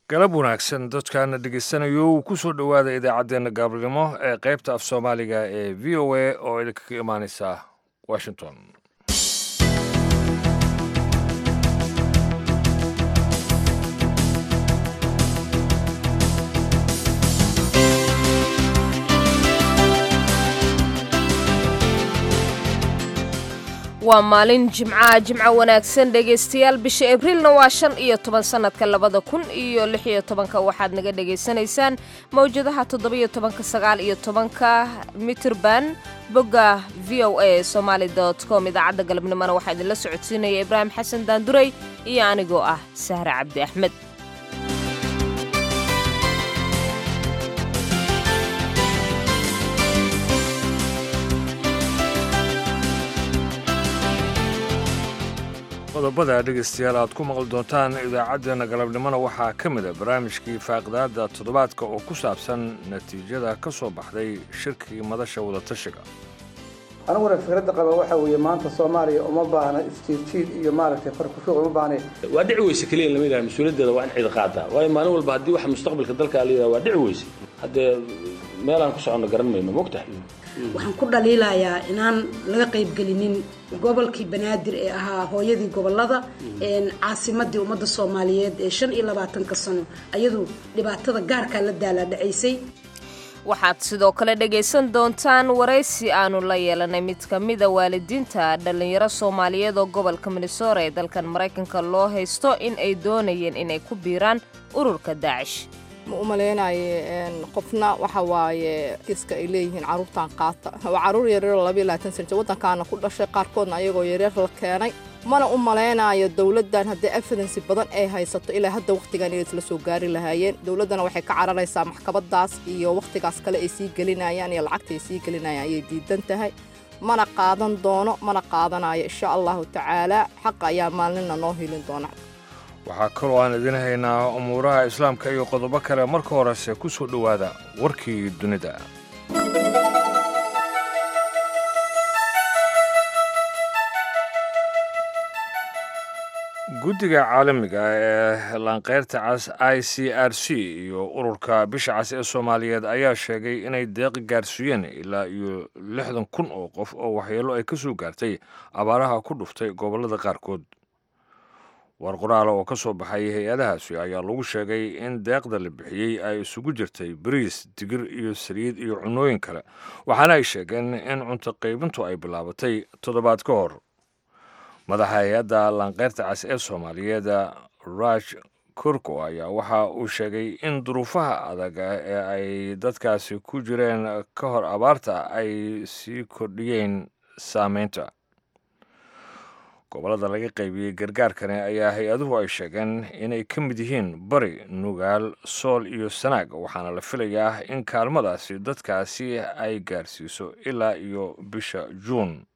galab wanaagsan dadkaana dhegaysanayo uu ku soo dhowaada idaacaddeenna gaabnimo ee qaybta af soomaaliga ee v o a oo idinkaga imaaneysa washington waa maalin jimcaha jimco wanaagsan dhegaystayaal bisha abriilna waa shan iyo toban sannadka labada kun iyo lix iyo tobanka waxaad naga dhegaysanaysaan mawjadaha toddobiyo tobanka sagaal iyo tobanka mitirban bogga v o a somaali com idaacadda galabnimona waxaa idinla socodsiinaya ibraahim xasan daanduray iyo anigoo ah sahre cabdi axmed qodobada dhegaystayaal aad ku maqli doontaan idaacaddeenna galabnimona waxaa ka mid a barnaamijkii faaqidaadda toddobaadka oo ku saabsan natiijada ka soo baxday shirkii madasha wadatashiga aniguna fikradda qaba waxa weeye maanta soomaaliya uma baahna isjiirjiid iyo maaragtay farkushuuq uma baahnayn waa dhici weyse keliya in lama yidhaha mas-uuliyaddeeda waa in cid qaataa waayo maalin walba haddii waxa mustaqbalka dalka la yidhaha waa dhici weyse haddee meelaan ku soconno garan mayno mogtahay waxaan ku dhaliilayaa inaan laga qaybgelinin gobolkii banaadir ee ahaa hooyadii gobolada caasimadii ummadda soomaaliyeed ee shan iyo labaatanka sano ayadu dhibaatada gaarkaa la daalaadhacaysay waxaad sidoo kale dhegaysan doontaan waraysi aanu la yeelanay mid ka mida waalidiinta dhallinyaro soomaaliyeed oo gobolka minnesora ee dalkan maraykanka loo haysto in ay doonayeen inay ku biiraan ururka daacish ma u malaynaye qofna waxa waaye kiiska ay leeyihiin carruurtan qaata waa carruur yaryaroo labayo labaatan sana jir waddankaana ku dhashay qaarkoodna ayagoo yaryar la keenay mana u malaynayo dowladdan haddii evidensi badan ay haysato ilaa hadda wakhtigan inay isla soo gaari lahaayeen dowladdana waxay ka cararaysaa maxkamadaas iyo wakhtigaas kale ay sii gelinayaan iyo lacagta ay sii gelinayaan ayay diidan tahay mana qaadan doono mana qaadanayo insha allahu tacaalaa xaqa ayaa maalinna noo helin doona waxaa kaloo aan idin haynaa umuuraha islaamka iyo qodobo kale marka horese ku soo dhowaada warkii dunida guddiga caalamiga ee laanqeyrta cas i c r c iyo ururka bisha cas ee soomaaliyeed ayaa sheegay inay deeqi gaarsiiyeen ilaa iyo lixdan kun oo qof oo waxyeello ay ka soo gaartay abaaraha ku dhuftay gobollada qaarkood war qoraala oo ka soo baxay hay-adahaasi ayaa lagu sheegay in deeqda la bixiyey ay isugu jirtay bariis digir iyo saliid iyo cunnooyin kale waxaana ay sheegeen in cunto qaybintu ay bilaabatay toddobaad ka hor madaxa hay-adda laanqeyrta cas ee soomaaliyeed raj kurko ayaa waxa uu sheegay in duruufaha adag ee ay dadkaasi ku jireen ka hor abaarta ay sii kordhiyeen saameynta gobollada laga qaybiyey gargaarkani ayaa hay-aduhu ay sheegeen inay ka mid yihiin bari nugaal sool iyo sanaag waxaana la filayaa in kaalmadaasi dadkaasi ay gaarsiiso ilaa iyo bisha juun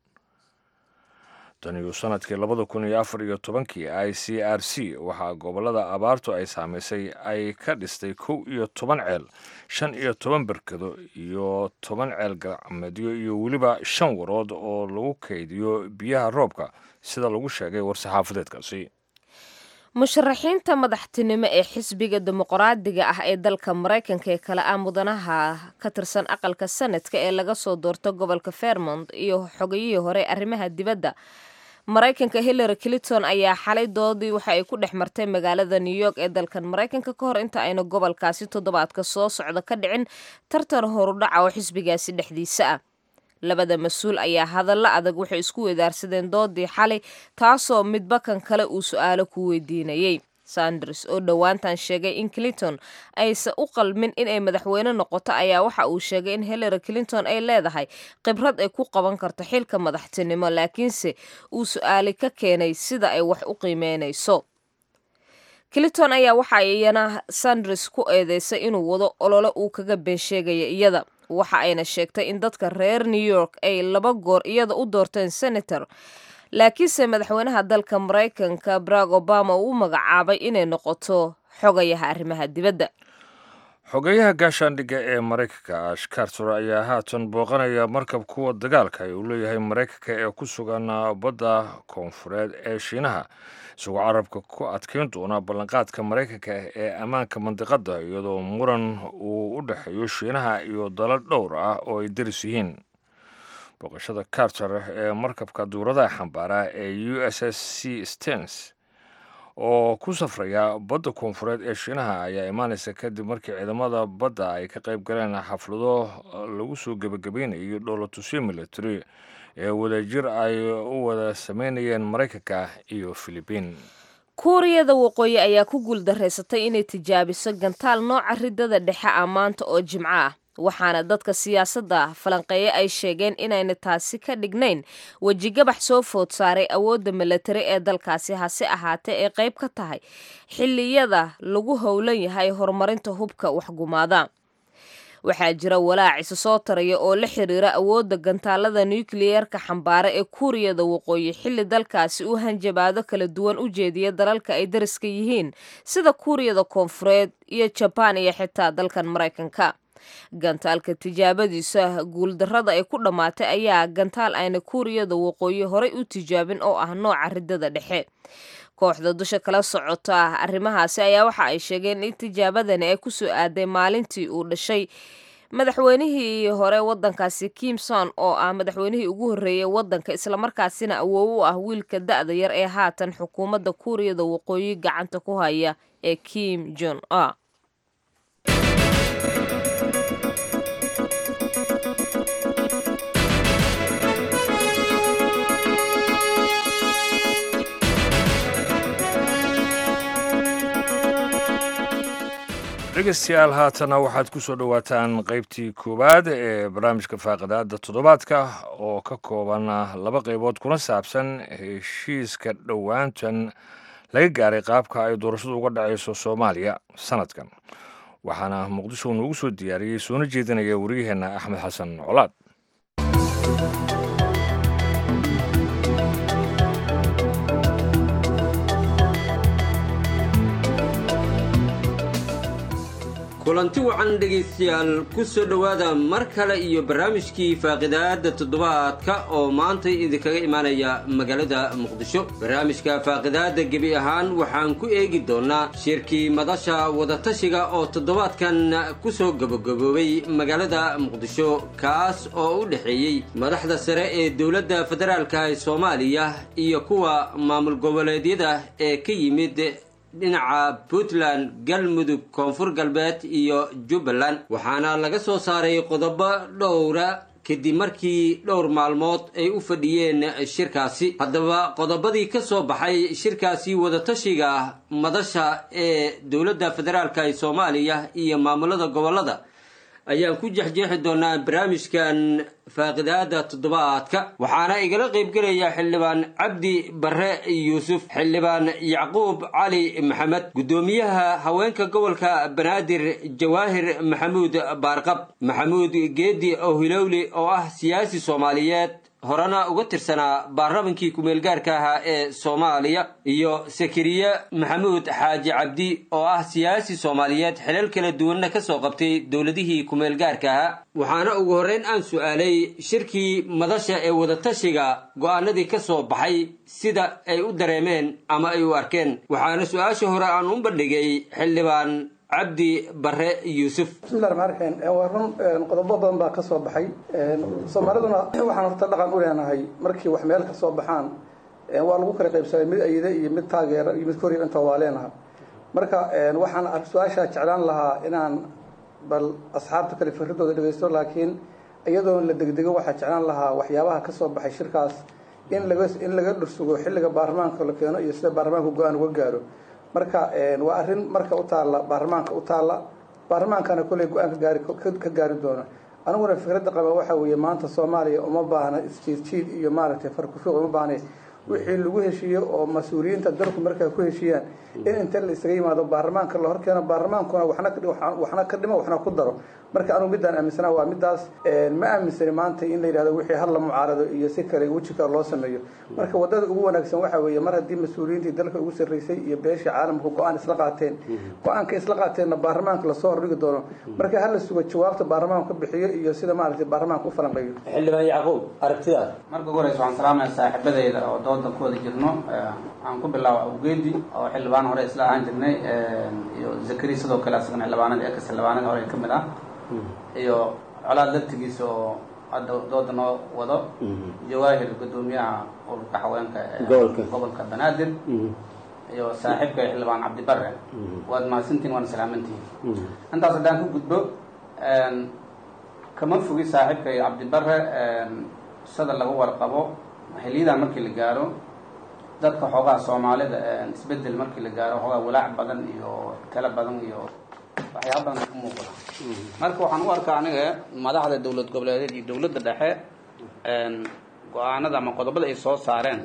taniyo sanadkii labada kun iyo afar iyo tobankii i c r c waxaa gobollada abaartu ay saamaysay ay ka dhistay kow iyo toban ceel shan iyo toban berkado iyo toban ceel gacmeedyo iyo weliba shan warood oo lagu kaydiyo biyaha roobka sida lagu sheegay war-saxaafadeedkaasi musharaxiinta madaxtinimo ee xisbiga dimuqraadiga ah ee dalka maraykanka ee kale ah mudanaha ka tirsan aqalka sanadka ee laga soo doorto gobolka fairmont iyo xogayihii hore arrimaha dibadda maraykanka hillary clinton ayaa xalay doodii waxa ay ku dhex martay magaalada new york ee dalkan maraykanka ka hor inta ayna gobolkaasi toddobaadka soo socda ka dhicin tartan horudhaca oo xisbigaasi dhexdiisa ah labada mas-uul ayaa hadallo adag waxay isku wedaarsadeen doodii xalay taasoo midba kan kale uu su-aalo ku weydiinayey sanders oo dhowaantan sheegay in clinton aysan u qalmin inay madaxweyne noqoto ayaa waxa uu sheegay in hillary clinton ay leedahay khibrad ay ku qaban karto xilka madaxtinimo laakiinse uu su-aali ka keenay sida ay wax u qiimeynayso clinton ayaa waxa iyana sanders ku eedeysay inuu wado olole uu kaga been sheegaya iyada waxa ayna sheegtay in dadka reer new york ay laba goor iyada u doorteen senator laakiinse madaxweynaha dalka maraykanka barack obama uu u magacaabay inay noqoto xogayaha arrimaha dibadda xogeyaha gaashaandhigga ee maraykanka ash carter ayaa haatan booqanaya markab kuwa dagaalka uu leeyahay maraykanka ee ku sugan badda koonfureed ee shiinaha isagoo carabka ku adkeyn doona ballanqaadka maraykanka ee ammaanka mandiqadda iyadoo muran uu u dhexeeyo shiinaha iyo dalal dhowr ah oo ay daris yihiin booqashada carter ee markabka duuradaha xambaara ee u s s c stens oo ku safraya badda koonfureed ee shiinaha ayaa imaanaysa kadib markii ciidamada badda ay ka qayb galeen xaflado lagu soo gebagabeynayo dhoolatusyo military ee wadajir ay u wada sameynayeen maraykanka iyo filibiin kuuriyada waqooyi ayaa ku guuldarraysatay inay tijaabiso gantaal nooca ridada dhexe ah maanta oo jimco ah waxaana dadka siyaasadda falanqeeye ay sheegeen inayna taasi ka dhignayn wejigabax soo food saaray awoodda milatari ee dalkaasi hase ahaatee ay qayb ka tahay xilliyada lagu howlan yahay horumarinta hubka waxgumaada waxaa jira walaac isa soo taraya oo la xiriira awoodda gantaalada nukliyeerka xambaara ee kuuriyada waqooyi xilli dalkaasi uu hanjabaado kala duwan u jeediya dalalka ay dariska yihiin sida kuuriyada koonfureed iyo jabaan iyo xitaa dalkan maraykanka gantaalka tijaabadiisa guuldarrada ay ku dhammaatay ayaa gantaal ayna kuuriyada waqooyi horay u tijaabin oo ah nooca ridada dhexe kooxda dusha kala socota arrimahaasi ayaa waxa ay sheegeen in tijaabadani ay kusoo aaday maalintii uu dhashay madaxweynihii hore wadankaasi kimson oo ah madaxweynihii ugu horreeyey wadanka islamarkaasina awoow u ah wiilka da-da yar ee haatan xukuumadda kuuriyada waqooyi gacanta ku haya ee kim jon a dhegeystayaal haatana waxaad ku soo dhowaataan qaybtii koowaad ee barnaamijka faaqidaada toddobaadka oo ka kooban laba qaybood kuna saabsan heshiiska dhowaantan laga gaaray qaabka ay doorashadu uga dhacayso soomaaliya sanadkan waxaana muqdisho noogu soo diyaariyey soona jeedinaya wariyaheenna axmed xasan colaad kulanti wacan dhegaystayaal ku soo dhowaada mar kale iyo barnaamijkii faaqidaada toddobaadka oo maanta idinkaga imaanaya magaalada muqdisho barnaamijka faaqidaada gebi ahaan waxaan ku eegi doonnaa shirkii madasha wadatashiga oo toddobaadkan ku soo gabagaboobay magaalada muqdisho kaas oo u dhexeeyey madaxda sare ee dowladda federaalka ee soomaaliya iyo kuwa maamul goboleedyada ee ka yimid dhinaca puntland galmudug koonfur galbeed iyo jubbaland waxaana laga soo saaray qodobo dhowra kadib markii dhowr maalmood ay u fadhiyeen shirkaasi haddaba qodobadii ka soo baxay shirkaasi wadatashiga madasha ee dowladda federaalka ee soomaaliya iyo maamulada gobollada ayaan ku jexjeexi doonaa barnaamijkan faaqidaada toddobaadka waxaana igala qaybgelaya xildhibaan cabdi barre yuusuf xildhibaan yacquub cali maxamed guddoomiyaha haweenka gobolka banaadir jawaahir maxamuud baarqab maxamuud geedi ohilowli oo ah siyaasi soomaaliyeed horena uga tirsanaa baarlamankii ku-meelgaarka ahaa ee soomaaliya iyo sakariye maxamuud xaaji cabdi oo ah siyaasi soomaaliyeed xilal kala duwanna ka soo qabtay dowladihii ku-meelgaarka ahaa waxaana ugu horreyn aan su-aalay shirkii madasha ee wadatashiga go-aanadii ka soo baxay sida ay u dareemeen ama ay u arkeen waxaana su-aasha hore aan u bandhigay xildhibaan cabdi bare yuusuf bismillahi raxmaan raxiim waa run qodobo badan baa ka soo baxay soomaaliduna waxaan horta dhaqan u leenahay markii wax meel ka soo baxaan waa lagu kala qaybsamay mid ayide iyo mid taageera iyo mid koriya inta waa leenaha marka waxaan su-aashaa jeclaan lahaa inaan bal asxaabta kale fikradooda dhegeysto laakiin iyadoon la degdego waxaa jeclaan lahaa waxyaabaha ka soo baxay shirkaas in laga in laga dhursugo xilliga baarlamaanka la keeno iyo sida baarlamaanka go-aan uga gaaro marka waa arrin marka u taalla baarlamaanka u taalla baarlamaankana kolley go-aan ka gaari ka gaari doona aniguna fikradda qaba waxa weeye maanta soomaaliya uma baahna isjiid jiid iyo maaragtay farkufiiq uma baahna wixii lagu heshiiyo oo mas-uuliyiinta dalku markaa ku heshiiyaan in inta la isaga yimaado baarlamaanka la horkeeno baarlamaankuna waxna ka waxna ka dhimo waxna ku daro marka anugu midaan aaminsanaa waa midaas ma aaminsani maanta in la yidhahdo wixii hal la mucaarado iyo si kale weji kale loo sameeyo marka wadada ugu wanaagsan waxa weeye mar haddii mas-uuliyiintii dalka ugu sarreysay iyo beeshii caalamka go-aan isla qaateen go-aanka isla qaateenna baarlamaanka lasoo hordhigi doono marka hala sugo jawaabta baarlamaanka ka bixiyo iyo sida maaragtay baarlamaanka u falanqeeyo xildhibaan yacquub aragtidaas marka ugu horeysa waxaan salaamaya saaxiibadayda oo dooda ku wada jirno aan ku bilaabo awgeedi oo xildhibaan hore isla ahaan jirnay iyo zakari sidoo kale asagana xildhibaanada ekas xildhibaanada hore ka mid ah iyo colaad laftigiisa oo hadda dooda noo wado jawaahir guddoomiyaha ururka haweenka ee Gobolka. gobolka banaadir iyo saaxiibka xildhibaan cabdibare waad mahadsantihin waana salaamantihin intaas haddaan ku gudbo kama fogi saaxiibka iyo cabdibare sida lagu warqabo xiliyadan markii la gaaro dadka xoogaha soomaalida isbedel markii la gaaro xoogaa walaac badan iyo talo badan iyo waxyaaba badan ka muuqda marka waxaan u arkaa aniga madaxda dowlad goboleedeed iyo dowladda dhexe go-aanada ama qodobada ay soo saareen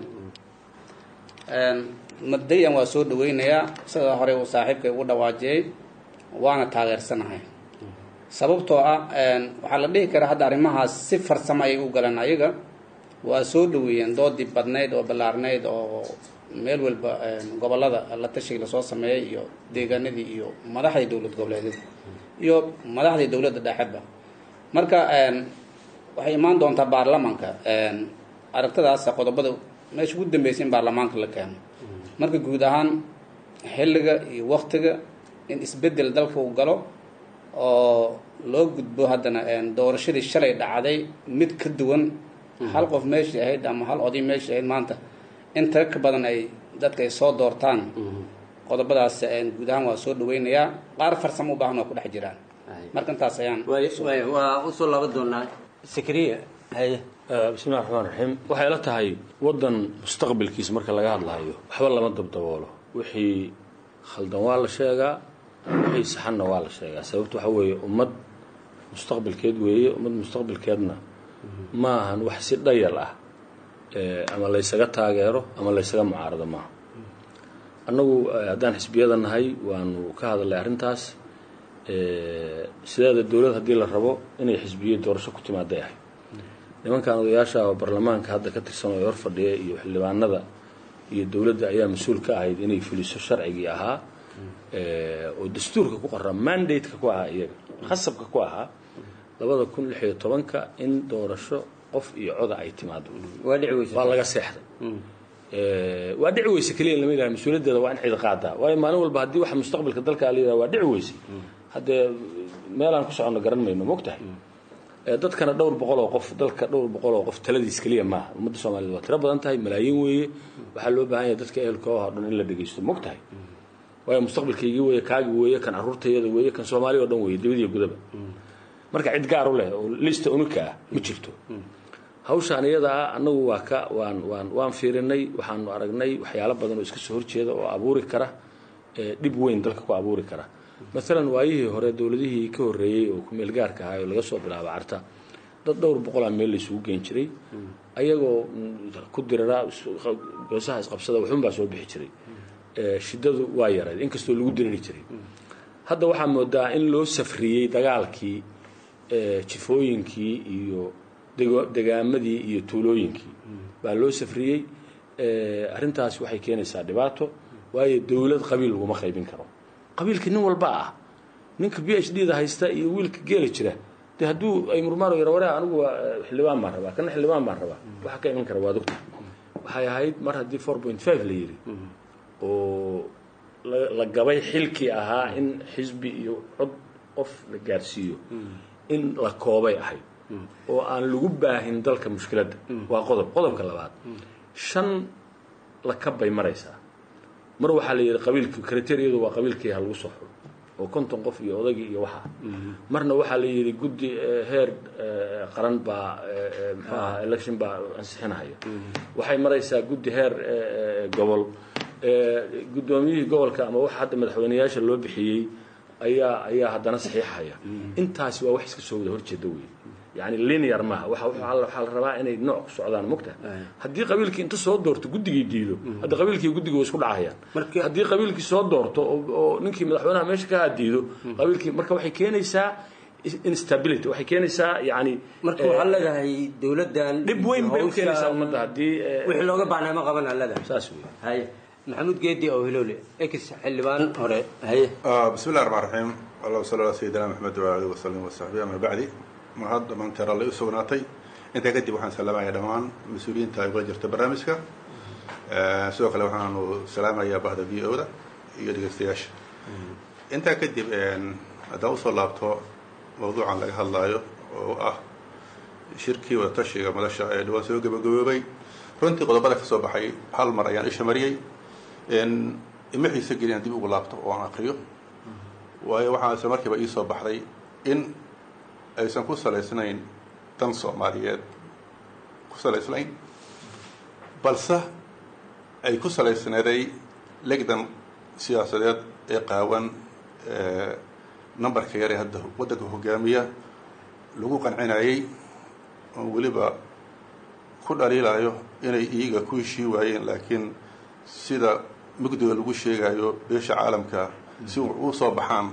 mabdayan waa soo dhaweynayaa sida hore uu saaxiibkay ugu dhawaajiyey waana taageersanahay sababtoo ah waxaa la dhihi karaa hadda arrimahaas si farsamo ayay u galeen ayaga waa soo dhaweeyeen doodii badnayd oo ballaarnayd oo meel walba gobolada la tashiga lasoo sameeyey iyo deegaanadii iyo madaxdii dowlad goboleedyada iyo madaxdii dowladda dhexeba marka waxay imaan doontaa baarlamanka aragtadaas qodobada meesha ugu dambeysay in baarlamaanka la keeno marka guud ahaan xilliga iyo waktiga in isbedel dalka uu galo oo loo gudbo haddana doorashadii shalay dhacday mid ka duwan hal qof meeshii ahayd ama hal oday meeshii ahayd maanta in taga ka badan ay dadka ay soo doortaan qodobadaas guud ahaan waa soo dhaweynayaa qaar farsamo u baahan waa ku dhex jiraan marka intaas ayaan waa usoo laba doonaa sakriya haye bismillahi raxmaan raxiim waxay la tahay waddan mustaqbalkiisa marka laga hadlayo waxba lama dabdaboolo wixii khaldan waa la sheegaa wixii saxanna waa la sheegaa sababta waxa weeye ummad mustaqbalkeed weeye ummad mustaqbalkeedna ma ahan wax si dhayal ah ama laysaga taageero ama laysaga mucaarado maaha annagu haddaan xisbiyada nahay waanu ka hadalnay arrintaas sideeda dowlad haddii la rabo inay xisbiyo doorasho ku timaaday ahay nimankan odayaasha oo baarlamaanka hadda ka tirsan oo hor fadhiya iyo xildhibaanada iyo dowladda ayaa mas-uul ka ahayd inay fuliso sharcigii ahaa oo dastuurka ku qoraa mandate-ka ku ahaa iyaga khasabka ku ahaa labada kun lix iyo tobanka in doorasho qof iyo coda ay timaado waa dhici weysa waa laga seexday waa dhici weyse keliya lama yidhaha mas-uuliyaddeeda waa in cid qaadaa waayo maalin walba haddii waxa mustaqbalka dalka la yidhaha waa dhici weyse haddee meelaan ku soconno garan mayno mogtahay dadkana dhowr boqol oo qof dalka dhowr boqol oo qof taladiis keliya maaha ummadda soomaaliyed waa tiro badan tahay malaayiin weeye waxaa loo baahan yahay dadka ehelka oo dhan in la dhegeysto mogtahay waayo mustaqbalkaygii weeye kaagi weeye kan carruurtayada weeye kan soomaaliya oo dhan weeye dibadiyo gudaba marka cid gaar u leh oo lista unika ah ma jirto hawshaan iyada ah annagu waa ka waan waan waan fiirinay waxaanu aragnay waxyaalo badan oo iska soo horjeeda oo abuuri kara dhib weyn dalka ku abuuri kara maalan waayihii hore dowladihii ka horreeyey oo kumeel gaarka ahaa oo laga soo bilaabo carta dad dhowr boqolaa meel la isugu geen jiray ayagoo ku dirara goosaha isqabsada waxunbaa soo bixi jiray shiddadu waa yarayd inkastoo lagu diriri jiray hadda waxaa moodaa in loo safriyey dagaalkii jifooyinkii iyo degaamadii iyo tuulooyinkii baa loo safriyey arrintaas waxay keenaysaa dhibaato waayo dowlad qabiil laguma qaybin karo qabiilka nin walba ah ninka b h d da haysta iyo wiilka geela jira de hadduu ay murmaano yara ware anigu waa xildhibaan baan rabaa kana xildhibaan baan rabaa waxa ka iman kara waa dogta waxay ahayd mar haddii four point five la yidhi oo la gabay xilkii ahaa in xisbi iyo cod qof la gaarsiiyo in la koobay ahayd oo aan lagu baahin dalka mushkiladda waa qodob qodobka labaad shan la kabbay maraysaa mar waxaa la yidhi qabiilki kriteriyadu waa qabiilkii ha lagu soo xulo oo konton qof iyo odagii iyo waxaa marna waxaa la yidhi guddi heer qaran baa muxuu ahaa election baa ansixinahaya waxay maraysaa guddi heer gobol guddoomiyihii gobolka ama waxa hadda madaxweyneyaasha loo bixiyey ayaa ayaa haddana saxiixaya intaasi waa wax iska soo wada horjeeda wey yani linear maaha waxa waxaa la waxaa la rabaa inay nooc ku socdaan mogta haddii qabiilkii inta soo doorto guddigii diido hadda qabiilkii guddiga way isku dhacayaan haddii qabiilkii soo doorto oo oo ninkii madaxweynaha meesha ka diido qabiilkii marka waxay keenaysaa instability waxay keenaysaa yani marka waxaa leedahay dowladdan dhib weyn bay u keenaysaa ummadda haddii wixii looga baahnaa ma qaban aa leedahay saas wey haye maxamuud geedi oo hilowle ex xildhibaan hore haye بسم الله الرحمن الرحيم اللهم صل على سيدنا محمد وعلى اله وسلم وصحبه اما بعد ma hadda maanteer alla u sugnaatay intaa kadib waxaan salaamayaa dhammaan mas-uuliyiinta ay kula jirta barnaamijka sidoo kale waxaanu salaamayaa bahda v o da iyo dhegeystayaasha intaa kadib haddaan usoo laabto mawduucan laga hadlaayo oo ah shirkii wadatashiga madasha ee dhawaan soo gabagaboobay runtii qodobada ka soo baxay hal mar ayaan isha mariyey ima xiise gelin aan dib ugu laabto oo aan akriyo waayo waxaa isla markiiba ii soo baxday in aysan ku salaysnayn dan soomaaliyeed ku salaysnayn balse ay ku salaysnaday legdan siyaasadeed ee qaawan numberka yar ee hadda waddanka hogaamiya lagu qancinayay oo weliba ku dhaliilayo inay iyaga ku heshii waayeen laakiin sida mugdiga lagu sheegayo beesha caalamka si u soo baxaan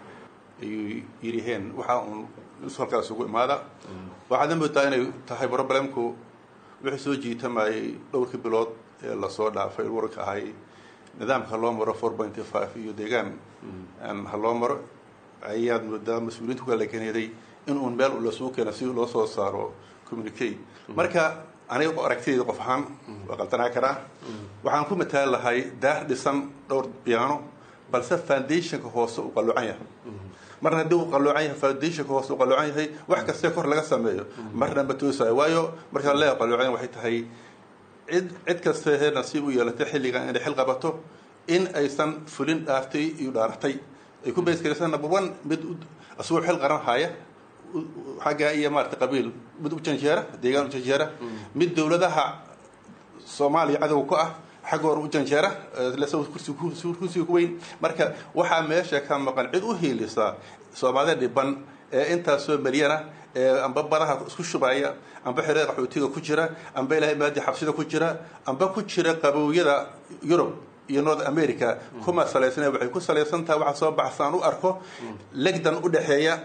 ayuu yidhiheen waxaa uun halkaas ugu imaada waxaadna moodaa inay tahay problemku wixii soo jiitamayay dhowrkii bilood ee lasoo dhaafay wararka ahay nidaamka ha loo maro four pointy five iyo deegaan ha loo maro ayaad moodaa mas-uuliyiinta ku kala keeneeday in uun meel lasuu keeno si loo soo saaro communicate marka aniga aragtidayda qof ahaan waa qaldanaa karaa waxaan ku mataali lahay daah dhisan dhowr biyaano balse foundationka hoose uu qalluucan yahay marna haddii uu qalluucan yahay foundationka hoose uu qalluucan yahay wax kastee kor laga sameeyo marna ma toosayo waayo markaa leeya qalluucan waxay tahay cid cid kastee hee nasiib u yeelatay xilligan inay xil qabato in aysan fulin dhaaftay iyo dhaaratay ay ku bayskaraysan number one mid asagoo xil qaran haya xagga iyo maarata qabiil mid u janjeera deegaan u janjeera mid dowladaha soomaaliya cadow ku ah xagga hore u janjeera kursiga ku weyn marka waxaa meesha ka maqan cid u hiilisa soomaalida dhiban ee intaasoo milyana ee amba badaha isku shubaya amba xerada qaxootiga ku jira amba ilahay maadi xabsida ku jira amba ku jira qabowyada yurub iyo north america kuma salaysana waxay ku salaysan tahay waxaa soo baxsaan u arko legdan u dhexeeya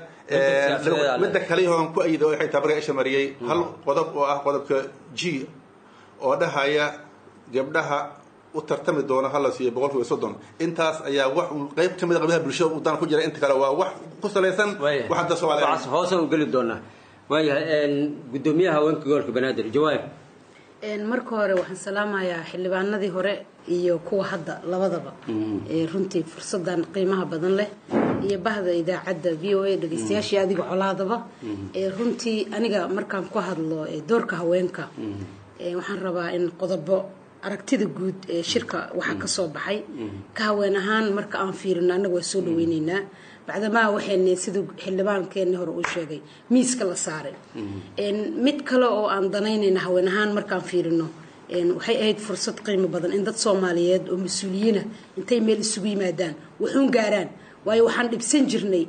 midda kale hoon ku ayida waxay tahay markaa isha mariyey hal qodob oo ah qodobka g oo dhahaya gabdhaha u tartami doona hala siiyo boqol kiiba soddon intaas ayaa wax qayb ka mid a qaybaha bulshada u dan ku jira inta kale waa wax ku salaysan wax hadda soomaaliya hoose u geli doonaa waayahay guddoomiyaha haweenka gobolka banaadir jawaab marka hore waxaan salaamayaa xildhibaanadii hore iyo kuwa hadda labadaba runtii fursadan qiimaha badan leh iyo bahda idaacadda v o a dhegeystayaashii adiga colaadaba runtii aniga markaan ku hadlo doorka haweenka waxaan rabaa in qodobo aragtida guud ee shirka waxaa ka soo baxay ka haween ahaan marka aan fiirino annaga waa soo dhaweyneynaa bacdamaa waxayna siduu xildhibaankeenni hore uu sheegay miiska la saaray mid kale oo aan danaynayna haween ahaan markaan fiirino waxay ahayd fursad qiimo badan in dad soomaaliyeed oo mas-uuliyiina intay meel isugu yimaadaan waxuun gaaraan waayo waxaan dhibsan jirnay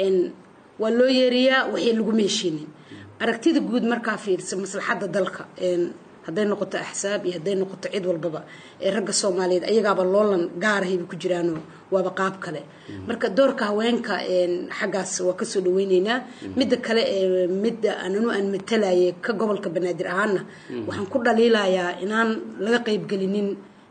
waa loo yeeriyaa waxay laguma heshiinin aragtida guud markaa fiirsa maslaxadda dalka hadday noqoto axsaab iyo hadday noqoto cid walbaba ee ragga soomaaliyeed ayagaaba loolan gaarahayba ku jiraanoo waaba qaab kale marka doorka haweenka xaggaas waa kasoo dhaweyneynaa midda kale ee midda ananu aan matalaye ka gobolka banaadir ahaana waxaan ku dhaliilayaa inaan laga qaybgelinin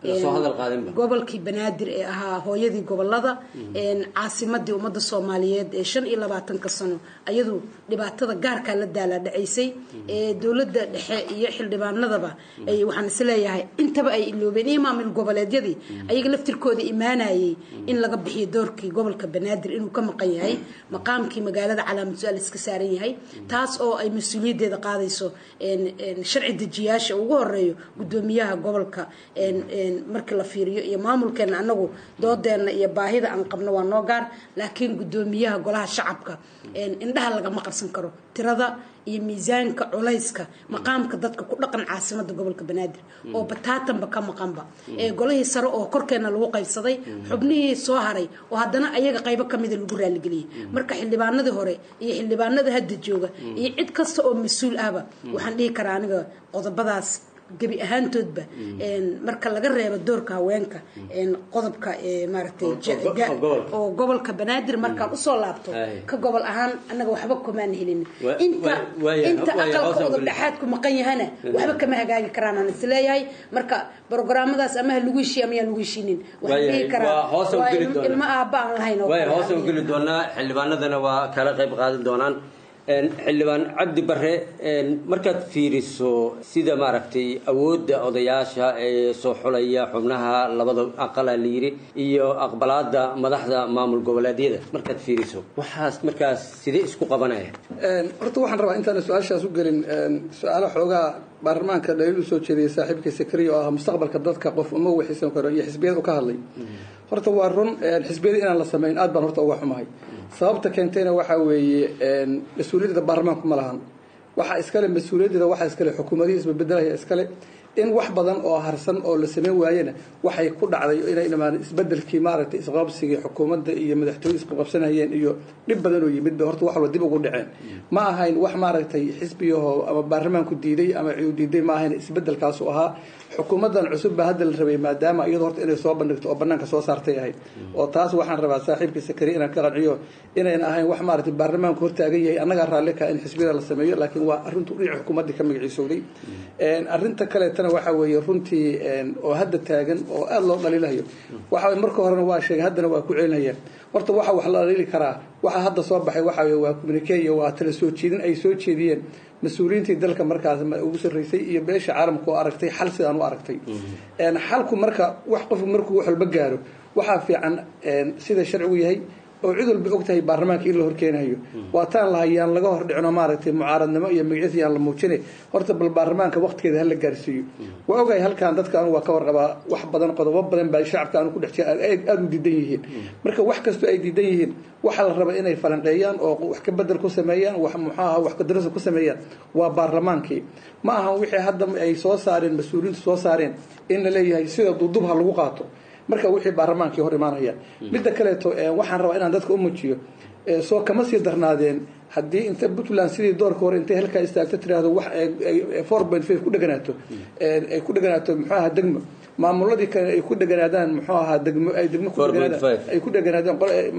gobolkii banaadir ee ahaa hooyadii gobolada caasimadii ummadda soomaaliyeed ee shan iyo labaatanka sano ayadu dhibaatada gaarkaa la daalaa dhacaysay ee dowladda dhexe iyo xildhibaanadaba waxaan isleeyahay intaba ay iloobeen iyo maamul goboleedyadii ayaga laftirkooda imaanayay in laga bixiyo doorkii gobolka banaadir inuu ka maqan yahay maqaamkii magaalada calaamad su-aal iska saaran yahay taas oo ay mas-uuliyaddeeda qaadayso sharci dejiyaasha ugu horeeyo gudoomiyaha gobolka markii la fiiriyo iyo maamulkeena anagu doodeenna iyo baahida aan qabno waa noo gaar laakiin guddoomiyaha golaha shacabka indhaha lagama qarsan karo tirada iyo miisaanka culayska maqaamka dadka ku dhaqan caasimada gobolka banaadir oo bataatanba ka maqanba ee golihii sare oo korkeena lagu qaybsaday xubnihii soo haray oo haddana ayaga qaybo kamida lagu raaligeliyey marka xildhibaanadii hore iyo xildhibaanada hadda jooga iyo cid kasta oo mas-uul ahba waxaan dhihi karaa aniga qodobadaas gebi ahaantoodba marka laga reebo doorka haweenka qodobka maaragtay oo gobolka banaadir markaan usoo laabto ka gobol ahaan annaga waxba kumaan helin inta inta aqalka udub dhexaadku maqan yahana waxba kama hagaagi karaan aan isleeyahay marka brograamadaas ama ha lagu heshiiya ama yaan lagu heshiinin waxaan dhihi karaa waa ilmo aabba aan lahayn oo hoos u geli doonaa xildhibaanadana waa kala qayb qaadan doonaan xildhibaan cabdi bare markaad fiiriso sida maaragtay awoodda odayaasha ee soo xulaya xubnaha labada aqala la yiri iyo aqbalaada madaxda maamul goboleedyada markaad fiiriso waxaas markaas sidee isku qabanaya horta waxaan rabaa intaan su-aashaas u gelin su-aalo xoogaa baarlamaanka dhaliil usoo jeediyay saaxiibkii sakariya oo ah mustaqbalka dadka qof uma waxiisan karo iyo xisbiyada u ka hadlay horta waa run xisbiyada inaan la samayn aad baan horta uga xumahay sababta keentayna waxaa weeye mas-uuliyadda baarlamaanku ma lahan waxaa iskale mas-uuliyaddeeda waxaa iskale xukuumadihii isbabedelaya iskale in wax badan oo harsan oo la sameyn waayena waxay ku dhacday inay dhamaan isbedelkii maaragtay isqabsigii xukuumadda iyo madaxtooye isqabsanayeen iyo dhib badan oo yimid ba horta wax walba dib ugu dhaceen ma ahayn wax maaragtay xisbiyahoo ama baarlamaanku diiday ama ciidu diiday ma ahayn isbedelkaasu ahaa xukuumaddan cusub baa hadda la rabay maadaama iyadoo horta inay soo bandhigto oo banaanka soo saartay ahayd oo taas waxaan rabaa saaxiibkii sakari inaan ka qanciyo inayn ahayn wax maaragtay baarlamaanku hortaagan yahay annagaa raalli ka in xisbiyada la sameeyo laakiin waa arrintu dhinaca xukuumaddii ka magaciisowday arrinta kaleetana waxaa weeye runtii oo hadda taagan oo aada loo dhaliilayo waxa marka horena waa sheegay haddana waa ku celinayaan horta waxa wax la dhaliili karaa waxa hadda soo baxay waxa weye waa communique waa tala soo jeedin ay soo jeediyeen mas-uuliyiintii dalka markaas ugu sarreysay iyo beesha caalamka oo aragtay xal sidaan u aragtay xalku marka wax qofku markuu wax walba gaaro waxaa fiican sida sharcigu yahay oo cid walba og tahay baarlamaanka in la horkeenayo waa taan lahay yaan laga hor dhicino maaragtay mucaaradnimo iyo magaciisa yaan la muujine horta bal baarlamaanka waqtigeeda hala gaarsiiyo waa ogahay halkan dadka anu waa ka warqabaa wax badan qodobo badan baa shacabka anu ku dhex jira aada u diidan yihiin marka wax kastoo ay diidan yihiin waxaa la raba inay falanqeeyaan oo wax ka bedel ku sameeyaan wax muxuu aha wax kadarasa ku sameeyaan waa baarlamaankii ma ahan wixii hadda ay soo saareen mas-uuliyiintu soo saareen in la leeyahay sida duudub ha lagu qaato marka wixii baarlamaankii hor imaanaya midda kaleeto waxaan rabaa inaan dadka u muujiyo soo kama sii darnaadeen haddii inta puntland sidii doorka hore intay halkaa istaagto tiraahdo wax four point five ku dheganaato ay ku dheganaato muxuu ahaa degmo maamuladii kale ay ku dheganaadaan muxuu ahaa degmo ay degmo ku dheganaadaan ay ku dheganaadaan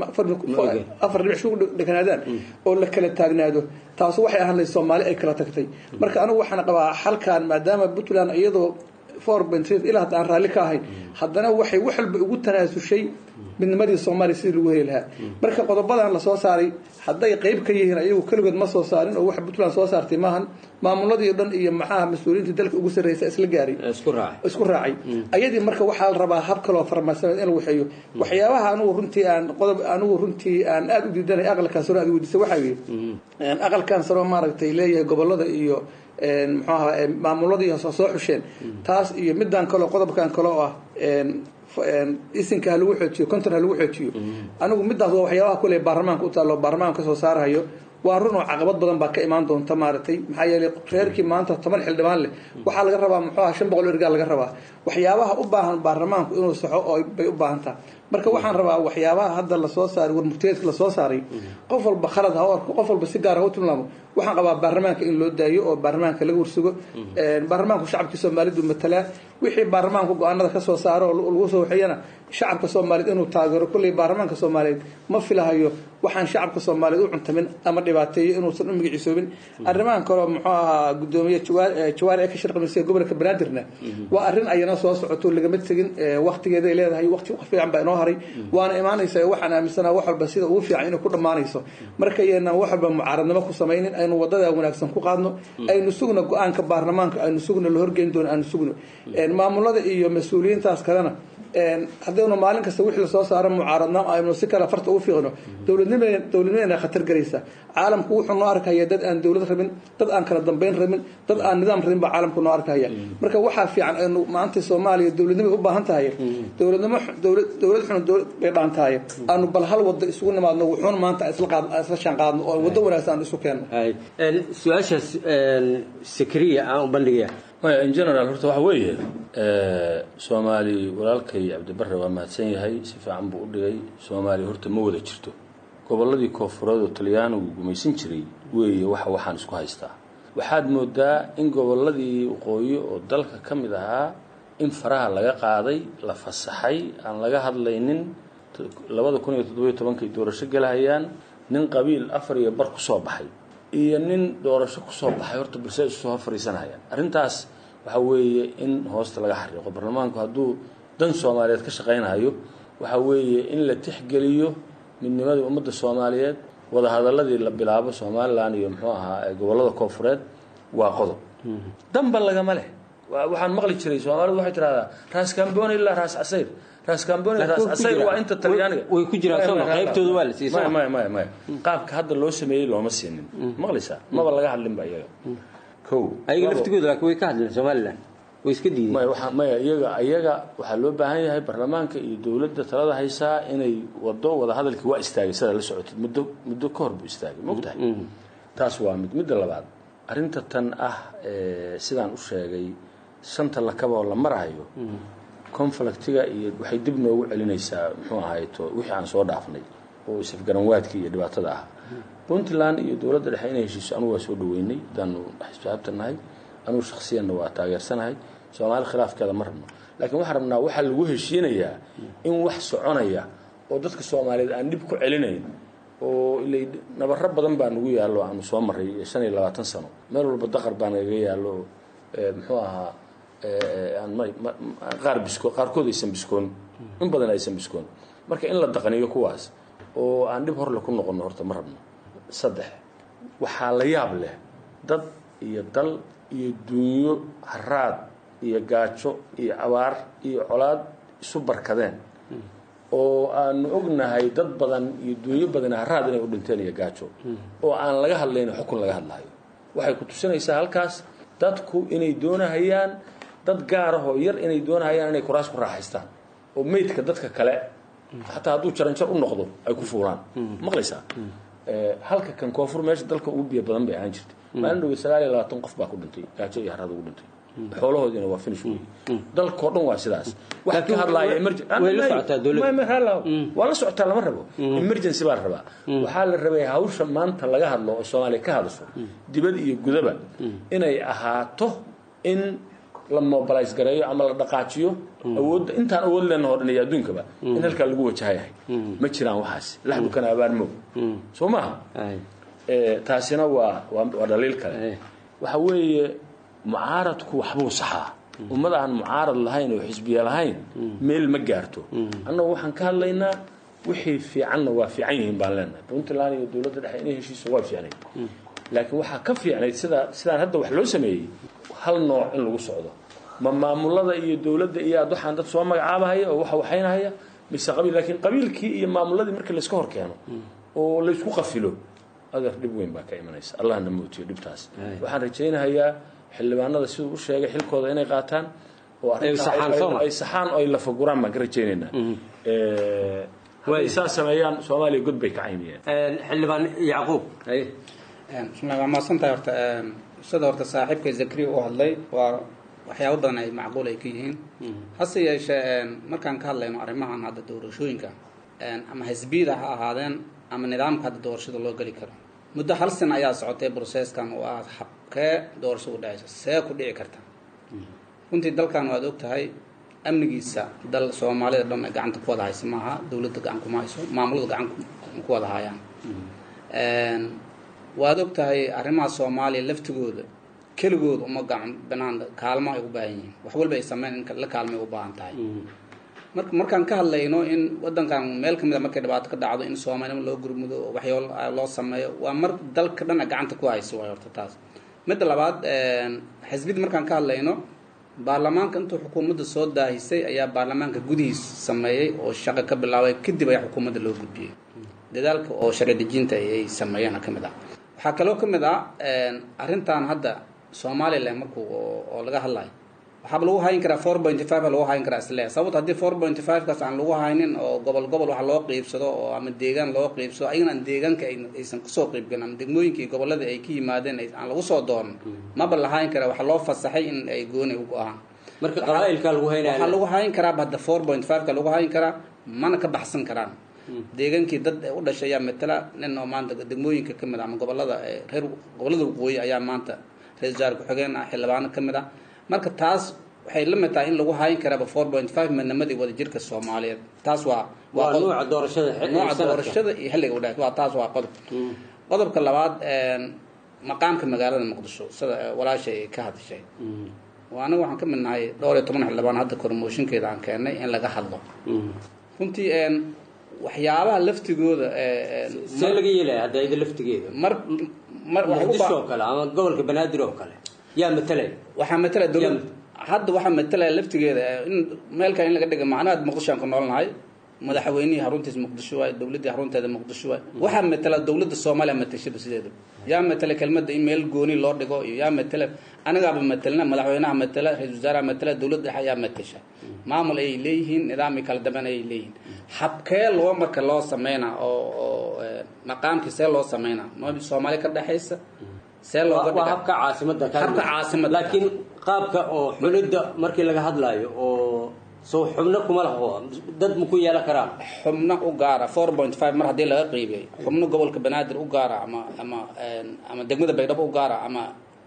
afar dhibic ku dheganaadaan oo la kala taagnaado taasu waxay ahaan lahayd soomaali ay kala tagtay marka anigu waxaan qabaa halkan maadaama puntland iyadoo four point five ilaa hadda aan raalli ka ahayn haddana waxay wax walba ugu tanaasushay midnimadii soomaaliya sidii lagu heli lahaa marka qodobadan lasoo saaray hadday qayb ka yihiin ayagu keligood ma soo saarin oo waxa puntland soo saartay maahan maamuladii dhan iyo maxaha mas-uuliyiintii dalka ugu sarreysa isla gaaray isku raacay ayadii marka waxaa la rabaa hab kaloo farmasanaed in lagu xeeyo waxyaabaha anugu runtii aan qodob anugu runtii aan aada u diidanay aqalkan saro aad weydiisay waxaa yidhi aqalkan saro maaragtay leeyahay gobolada iyo muxuu ahaa maamuladii soo xusheen taas iyo midaan kaleo qodobkan kale oo ah isinka ha lagu xoojiyo konton ha lagu xoojiyo anigu midaas waa waxyaabaha kule baarlamaanka u taalo baarlamaanka kasoo saarahayo waa run oo caqabad badan baa ka imaan doonta maaragtay maxaa yeelay reerkii maanta toban xildhibaan leh waxaa laga rabaa muxuu aha shan boqol ergaa laga rabaa waxyaabaha u baahan baarlamaanku inuu saxo oo bay u baahan taha marka waxaan rabaa waxyaabaha hadda lasoo saaray warmurtiyeedka lasoo saaray qof walba khalad ha u arko qof walba si gaar ha u tilmaamo waxaan qabaa baarlamaanka in loo daayo oo baarlamaanka laga warsugo baarlamaanku shacabkii soomaalidu matalaa wixii baarlamaanku go-aanada kasoo saaro oo lagu soo waxeeyana shacabka soomaaliyeed inuu taageero kolley baarlamaanka soomaaliyeed ma filahayo waxaan shacabka soomaaliyeed u cuntamin ama dhibaateeyo inuusan u magaciisoobin arrimahan kaleo muxuu ahaa gudoomiye jawaari ee ka shirqamisay gobolka banaadirna waa arrin ayana soo socoto lagama tegin waktigeeday leedahay waqti fiican baa inoo haray waana imaanaysa waxaan aaminsanaa wax walba sida ugu fiican inay ku dhammaanayso marka yeenaan wax walba mucaaradnimo ku samaynin aynu wadada wanaagsan ku qaadno aynu sugno go-aanka baarlamaanka aynu sugno la horgeyn doono aynu sugno maamulada iyo mas-uuliyiintaas kalena haddaynu maalin kasta wixii lasoo saaro mucaaradnaan aynu si kale farta ugu fiiqno dowladnima dowladnimadana khatar galaysa caalamku wuxuu noo arkaya dad aan dowlad rabin dad aan kala dambeyn rabin dad aan nidaam rabin baa caalamku noo arkaya marka waxaa fiican aynu maanta soomaaliya dowladnimay u baahan tahay dowladnimo dowlad dowlad xun dowlad bay dhaan tahay aanu bal hal wado isugu nimaadno wuxuuna maanta isla qaad isla shaan qaadno oo wado wanaagsan aan isu keenno su-aashaas sakriya aan u bandhigaya maya in general horta waxa weeye soomaali walaalkay cabdibare waa mahadsan yahay si fiican buu u dhigay soomaaliya horta ma wada jirto gobolladii koonfureed oo talyaanigu gumaysan jiray weeye waxa waxaan isku haystaa waxaad moodaa in gobolladii waqooyi oo dalka ka mid ahaa in faraha laga qaaday la fasaxay aan laga hadlaynin labada kun iyo toddobiyo tobankay doorasho gelahayaan nin qabiil afar iyo bar kusoo baxay iyo nin doorasho kusoo baxay horta balse isu soo fariisanayaan arrintaas waxa weeye in hoosta laga xariiqo baarlamaanku hadduu dan soomaaliyeed ka shaqaynayo waxa weeye in la tixgeliyo midnimadii ummadda soomaaliyeed wadahadaladii la bilaabo somalilan iyo muxuu ahaa gobollada koonfureed waa qodob danba lagama leh waxaan maqli jiray soomaalidu waxay tidhahdaa raas kamboni ilaa raas casayr raas kamboni raas casayr waa inta talyaaniga way ku jiraan soo qaybtooda waa la siiyey maya maya maya maya qaabka hadda loo sameeyey looma siinin maqlaysaa maba laga hadlinba iyaga kow ayaga laftigooda laakiin way ka hadleen somalilan way iska diideen maya waxa maya iyaga iyaga waxaa loo baahan yahay baarlamaanka iyo dowladda talada haysaa inay wado wada hadalkii waa istaagay sidaa la socotid muddo muddo ka hor buu istaagay mogtahay taas waa mid midda labaad arrinta tan ah sidaan u sheegay shanta lakaba oo la maraayo conflictiga iyo waxay dib noogu celinaysaa muxuu ahayto wixii aan soo dhaafnay oo isafgaranwaadkii iyo dhibaatada ah puntland iyo dowladda dhexe inay heshiiso anugu waa soo dhaweynay hadaanu xisbaabta nahay anugu shaksiyanna waa taageersanahay soomaali khilaafkeeda ma rabno laakiin waxaan rabnaa waxaa lagu heshiinayaa in wax soconaya oo dadka soomaaliyeed aan dhib ku celinayn oo ilay nabaro badan baa nagu yaallo aanu soo maray shan iyo labaatan sano meel walba daqar baa nagaga yaallo muxuu ahaa qaar bisko qaarkood aysan biskoon in badan aysan biskoon marka in la daqaniyo kuwaas oo aan dhib horle ku noqono horta ma rabno saddex waxaa la yaab leh dad iyo dal iyo dunyo haraad iyo gaajo iyo abaar iyo colaad isu barkadeen oo aanu ognahay dad badan iyo dunyo badan haraad inay u dhinteen iyo gaajo oo aan laga hadlayno xukun laga hadlayo waxay ku tusinaysaa halkaas dadku inay doonahayaan dad gaar ah oo yar inay doonahayaan inay kuraas ku raaxaystaan oo meydka dadka kale xataa hadduu jaranjar u noqdo ay ku fuulaan maqlaysaa halka kan koonfur meesha dalka ugu biyo badan bay ahaan jirtay maalin dhowe sagaal iyo labaatan qof baa ku dhintay gaajo iyo haraad ugu dhintay xoolahoodiina waa finish wey dalkao dhan waa sidaas wax ka hadlaaya waa la socotaa lama rabo emergency baa la rabaa waxaa la rabay hawsha maanta laga hadlo oo soomaaliya ka hadasho dibad iyo gudaba inay ahaato in la mobilize gareeyo ama la dhaqaajiyo awoodda intaan awood leenaho dhan iyo adduunkaba in halkaa lagu wajahayahay ma jiraan waxaas laxdukana abaarmo soo maaha taasina waa waa dhaliil kale waxa weeye mucaaradku waxbuu saxaa ummad aan mucaarad lahayn oo xisbiya lahayn meel ma gaarto annagu waxaan ka hadlaynaa wixii fiicanna waa fiican yihiin baan leenahay puntland iyo dowladda dhexe inay heshiiso waa fiicnayd laakiin waxaa ka fiicnayd sida sidaan hadda wax loo sameeyey hal nooc in lagu socdo ma maamulada iyo dowladda iyo aad waxaan dad soo magacaabahaya oo waxa waxaynahaya mise qabiil laakiin qabiilkii iyo maamuladii markii layska hor keeno oo laysku qafilo adeer dhib weyn baa ka imanaysa allahna mootiyo dhibtaas waxaan rajaynahayaa xildhibaanada siduu u sheegay xilkooda inay qaataan oo ay saxaan oo ay lafaguraan baan ka rajaynaynaa hadday saa sameeyaan soomaaliya god bay ka caymiyeen xildhibaan yacquub bismillah waa mahadsantahay horta sida horta saaxiibka zakri u hadlay waa waxyaabo badan ay macquul ay ka yihiin hase yeeshee markaan ka hadlayno arrimahan hadda doorashooyinka ama xisbiyada ha ahaadeen ama nidaamka hadda doorashada loo geli karo muddo hal sin ayaa socotay brocesskan oo ah habkee doorasho u dhacaysa see ku dhici karta runtii dalkan waad og tahay amnigiisa dal soomaalida dhan ay gacanta ku wada haysa maaha dowladda gacan kuma hayso maamulada gacan ku wada hayaan waad og tahay arrimaha soomaaliya laftigooda keligooda uma gacan banaan kaalmo ay u baahan yihiin wax walba ay sameyn in la kaalmay u baahan tahay marka markaan ka hadlayno in wadankan meel kamid a markay dhibaato ka dhacdo in soomaalnimo loo gurmudo oo waxyaalo loo sameeyo waa mar dalka dhan a gacanta ku hayso waay horta taas midda labaad xisbiyada markaan ka hadlayno baarlamaanka intuu xukuumadda soo daahisay ayaa baarlamaanka gudihiis sameeyey oo shaqo ka bilaabay kadib ayaa xukuumadda loo gudbiyey dadaalka oo sharci dejinta ay sameeyeen ka mid ah waxaa kaloo ka mid ah arrintan hadda somalilan markuu oo laga hadlayo waxaaba lagu hayn karaa four point five lagu hayn karaa isle sababto haddii four point five kaas aan lagu haynin oo gobol gobol wax loo qiibsado oo ama deegaan loo qiibsado ayagana aan deegaanka aysan kasoo qiibgelin ama degmooyinkii gobolada ay ka yimaadeen aan lagu soo doonan maba la hayn karaa waxaa loo fasaxay in ay gooni u go-aan marka qabaailka lagu haynaya waxaa lagu hayn karaa hadda four point five ka lagu hayn karaa mana ka baxsan karaan deegaankii dad u dhashay ayaa matala nin oo maanta degmooyinka ka mid ah ama gobolada reer gobolada waqooyi ayaa maanta ra-isul wasaare ku-xigeen ah xildhibaano ka mid ah marka taas waxay la mid tahay in lagu hayn karaaba four point five midnimadii wadajirka soomaaliyeed taas waa waa nooca doorashada nooca doorashada iyo xilliga udhaas waa taas waa qodob qodobka labaad maqaamka magaalada muqdisho sida walaasha ay ka hadashay aniga waxaan ka mid nahay dhowr iyo toban xildhibaan hadda kormooshinkeeda aan keenay in laga hadlo runtii waxyaabaha laftigooda see laga yeelaya hadda ida laftigeeda mar mar muqdisho oo kale ama gobolka banaadir oo kale yaa matalaya waxaa matala dowlad hadda waxaa matalaya laftigeeda in meelkan in laga dhiga macnaha muqdisho aan ku noolnahay madaxweynihii xaruntiisa muqdisho waay dowladdii xarunteeda muqdisho waay waxaa matala dowladda soomaaliya matashada sideeda yaa matala kelmadda in meel gooni loo dhigo iyo yaa matala anagaaba matalna madaxweynaha matala ra-isul wasaaraha matala dowladda dhexe ayaa matasha maamul ayay leeyihiin nidaamii kala dambeyn ayay leeyihiin habkee loo marka loo sameynaa oo oo maqaamkii see loo sameynaa ma soomaali ka dhexaysa see looga waa habka caasimada habka caasimada laakiin qaabka oo xulidda markii laga hadlaayo oo soo xubno kuma laho dad ma ku yeelan karaan xubno u gaara four point five mar haddii laga qiibiyay xubno gobolka banaadir u gaara ama ama ama degmada baydhabo u gaara ama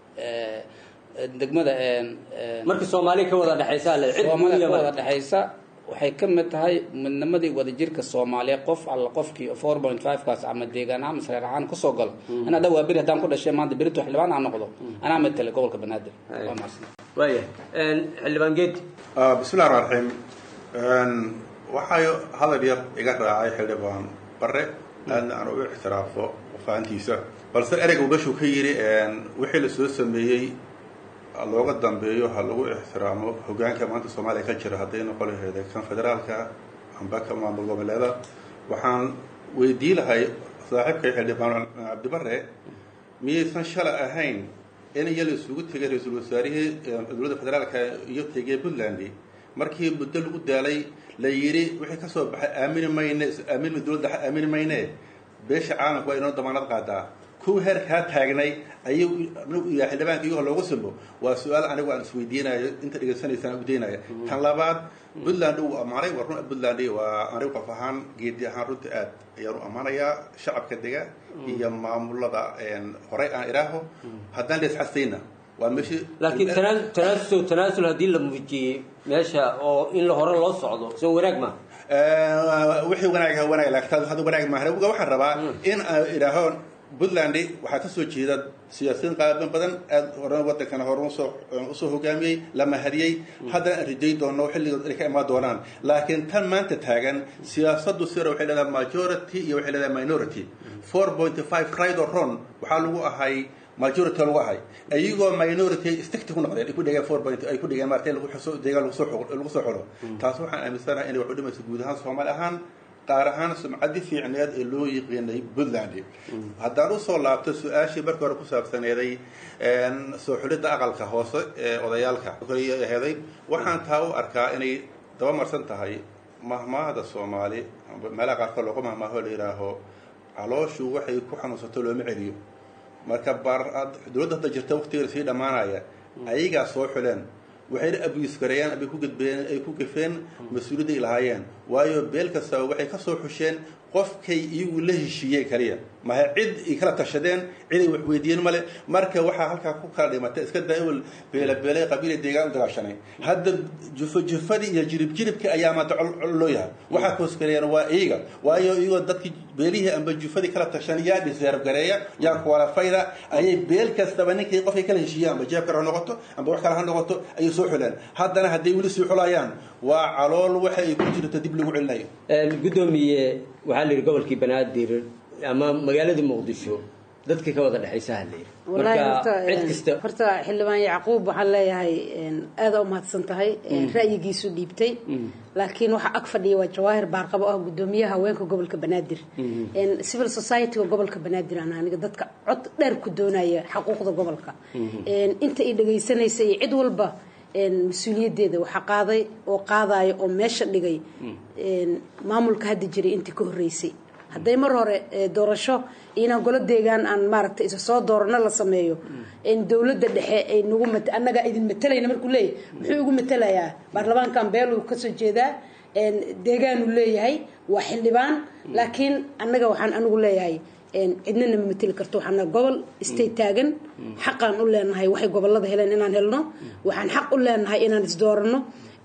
degmada marka soomaaliya ka wada dhexaysa le cid soomaaliya ka wada dhexaysa waxay ka mid tahay midnimadii wadajirka soomaaliya qof alla qofkii four point five kaas ama deegaan ahaan masreer ahaan kusoo galo in hadda waa beri haddaan ku dhashay maanta berito xildhibaan aan noqdo anaa matala gobolka banaadir waa mahadsan waaya xildhibaan geedi bismillahi raxmaan raxiim waxay hadal yar iga raacay xildhibaan bare aadna aan u ixtiraafo fahantiisa balse ereyga meeshuu ka yidhi wixii la soo sameeyey looga dambeeyo ha lagu ixtiraamo hogaanka maanta soomaaliya ka jira hadday noqon laheeda kan federaalka amba ka maamul goboleeda waxaan weydii lahay saaxiibkay xildhibaan cabdibare miyaysan shalay ahayn in iya la isugu tegay ra-iisul wasaarihii dowladda federaalka iyo tegay puntland markii muddo lagu daalay la yidhi wixii ka soo baxay aamini mayne aamin dowladda aamini mayne beesha caalamku waa inoo damaanad qaadaa kuwa heerkaa taagnay ayuu yahay xildhibaanka iyagoo loogu simbo waa su-aal anigu aan isweydiinayo inta dhegaysanaysaan udaynaya tan labaad puntland uu ammaanay waa run puntland waa anigu qof ahaan geedi ahaan runta aad ayaan u ammaanayaa shacabka dega iyo maamulada horey aan iraaho haddaan leesxasayna waa meeshii laakiin tanaa- tanaasul tanaasul haddii la muujiyey meesha oo in la hore loo socdo soo wanaag ma wixii wanaag ha wanaag laakiin taas hadda wanaag maahan waxaan rabaa in aan idhaaho puntland waxaa ka soo jeeda siyaasiyiin qaaban badan aad hore wadankana hore usoo usoo hogaamiyey la mahadiyey haddana aan rajay doono xilligood inay ka imaan doonaan laakiin tan maanta taagan siyaasaddu sira waxay leedahay majority iyo waxay leedahay minority four point five right or wrong waxaa lagu ahay majority lagu ahay iyagoo minority sticti ku noqdeen ay ku dhigeen four point ay ku dhigeen maartay lagu xuso deegaan lagu soo xul- lagu soo xulo taas waxaan aaminsanahay inay wax u dhimayso guud ahaan soomaali ahaan qaar ahaan sumcadii fiicneed ee loo yiqiinay puntland haddaan usoo laabto su-aashii markii hore ku saabsaneeday soo xulidda aqalka hoose ee odayaalka heday waxaan taa u arkaa inay dabamarsan tahay mahmaahda soomaali meelaha qaarkood loogu mahmaaho la yidhaaho calooshu waxay ku xanuunsato looma celiyo marka baar dowladda hadda jirta waqtigeeda sii dhammaanaya ayagaa soo xuleen waxayna abuse gareeyaan abay ku gudbeen ay ku gafeen mas-uuliyadda ay lahaayeen waayo beel kastaba waxay ka soo xusheen qofkay iyagu la heshiiyeen kaliya maha cid ay kala tashadeen cid ay wax weydiiyeen male marka waxaa halkaa ku kala dhimatay iska daa ewel beelabeelay qabiila deegaan u dagaashanay hadda jufo jufadii iyo jirib jiribka ayaa maanta col col loo yahay waxaa koosgareeyaan waa iyaga waayo iyagoo dadkii beelihii amba jufadii kala tashan yaa dhiseerb gareeya yaa kuwalafayda ayay beel kastaba ninkii qofkay kala heshiiyeen amba jeeb kale ha noqoto amba wax kale ha noqoto ayay soo xuleen haddana hadday weli sii xulayaan waa calool waxa ay ku jirto dib lagu celinayo guddoomiye waxaa la yidhi gobolkii banaadir ama magaaladii muqdisho dadka ka wada dhexaysa hadlayr wallaahi marka horta cid kasta horta xildhibaan yacquub waxaan leeyahay aada u mahadsan tahay ra'yigiisu dhiibtay laakiin waxa ag fadhiya waa jawaahir baarqabo ah gudoomiyaha haweenka gobolka banaadir civil society-ga gobolka banaadir aan aniga dadka cod dheer ku doonaya xaquuqda gobolka inta i dhegaysanaysa iyo cid walba mas-uuliyaddeeda waxaa qaaday oo qaadaya oo meesha dhigay maamulka hadda jiray intii ka horreysay hadday mar hore doorasho inaan golo deegaan aan maaragtay isa soo doorano la sameeyo dowladda dhexe ay nagu mat annagaa idin matalayna markuu leeyahay muxuu igu matalayaa baarlamaankan beeluu kasoo jeedaa deegaanuu leeyahay waa xildhibaan laakiin annaga waxaan anigu leeyahay cidnana ma mateli karto waxaana gobol istay taagan xaqaan u leenahay waxay gobolada heleen inaan helno waxaan xaq u leenahay inaan isdoorano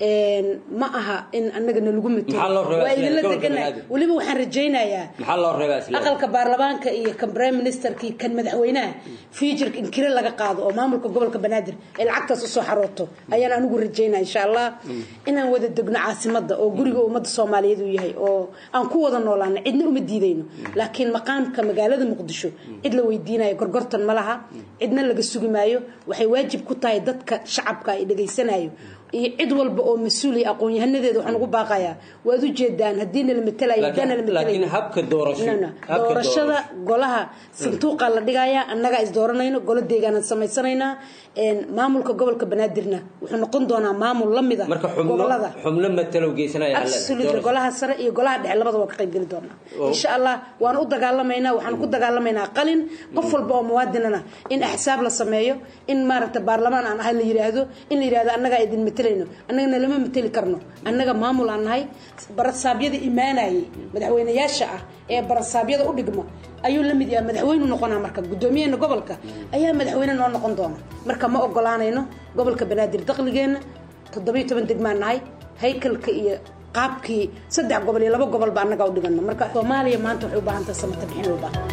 ma aha in annagana lagu Maxaa loo matelo reebaa waa idinla isla deganahay gobolka weliba waxaan rajaynayaa maxaa loo reebaa isla aqalka baarlamaanka iyo kan prime ministerka iyo kan madaxweynaha futureka in kire laga qaado oo maamulka gobolka banaadir ay lacagtaas usoo xarooto ayaan anigu rajaynaya insha allah inaan wada degno caasimada oo guriga ummadda soomaaliyeed uu yahay oo aan ku wada noolaano cidna uma diidayno laakiin maqaamka magaalada muqdisho cid la weydiinayo gorgortan ma laha cidna laga sugi maayo waxay waajib ku tahay dadka shacabka ay dhegaysanayo iyo cid walba oo mas-uul iyo aqoon-yahanadeeda waxaan ugu baaqayaa waad u jeedaan haddiina la matelayo haddaana la laakiin matelayo habka doorasho No, no. habka doorashada golaha sanduuqaa la dhigayaa annagaa is dooranayno golo deegaanaan samaysanaynaa maamulka gobolka banaadirna wuxuu noqon doonaa maamul la mid a marka xubno gobolada xubno matalow geysanaya alla absolutely golaha sare iyo golaha dhexe labada waa ka qayb geli doonaa insha allah waan u dagaalamaynaa waxaan ku dagaalamaynaa qalin qof walba oo muwaadinana in axsaab la sameeyo in maaragta baarlamaan aan ahay la yiraahdo in la yirahdo annagaa idin matelayno annagana lama mateli karno annaga maamul aan nahay barasaabyada imaanayay madaxweynayaasha ah ee barasaabyada u dhigma ayuu la mid yahay madaxweynu noqonaa marka guddoomiyaheena gobolka ayaa madaxweyne noo noqon doona marka ma ogolaanayno gobolka banaadir dakhligeenna toddobiyo toban degmaan nahay haykalka iyo qaabkii saddex gobol iyo laba gobolba annagaa u dhigano marka soomaaliya maanta waxay u baahan tahay samata bixin u baahan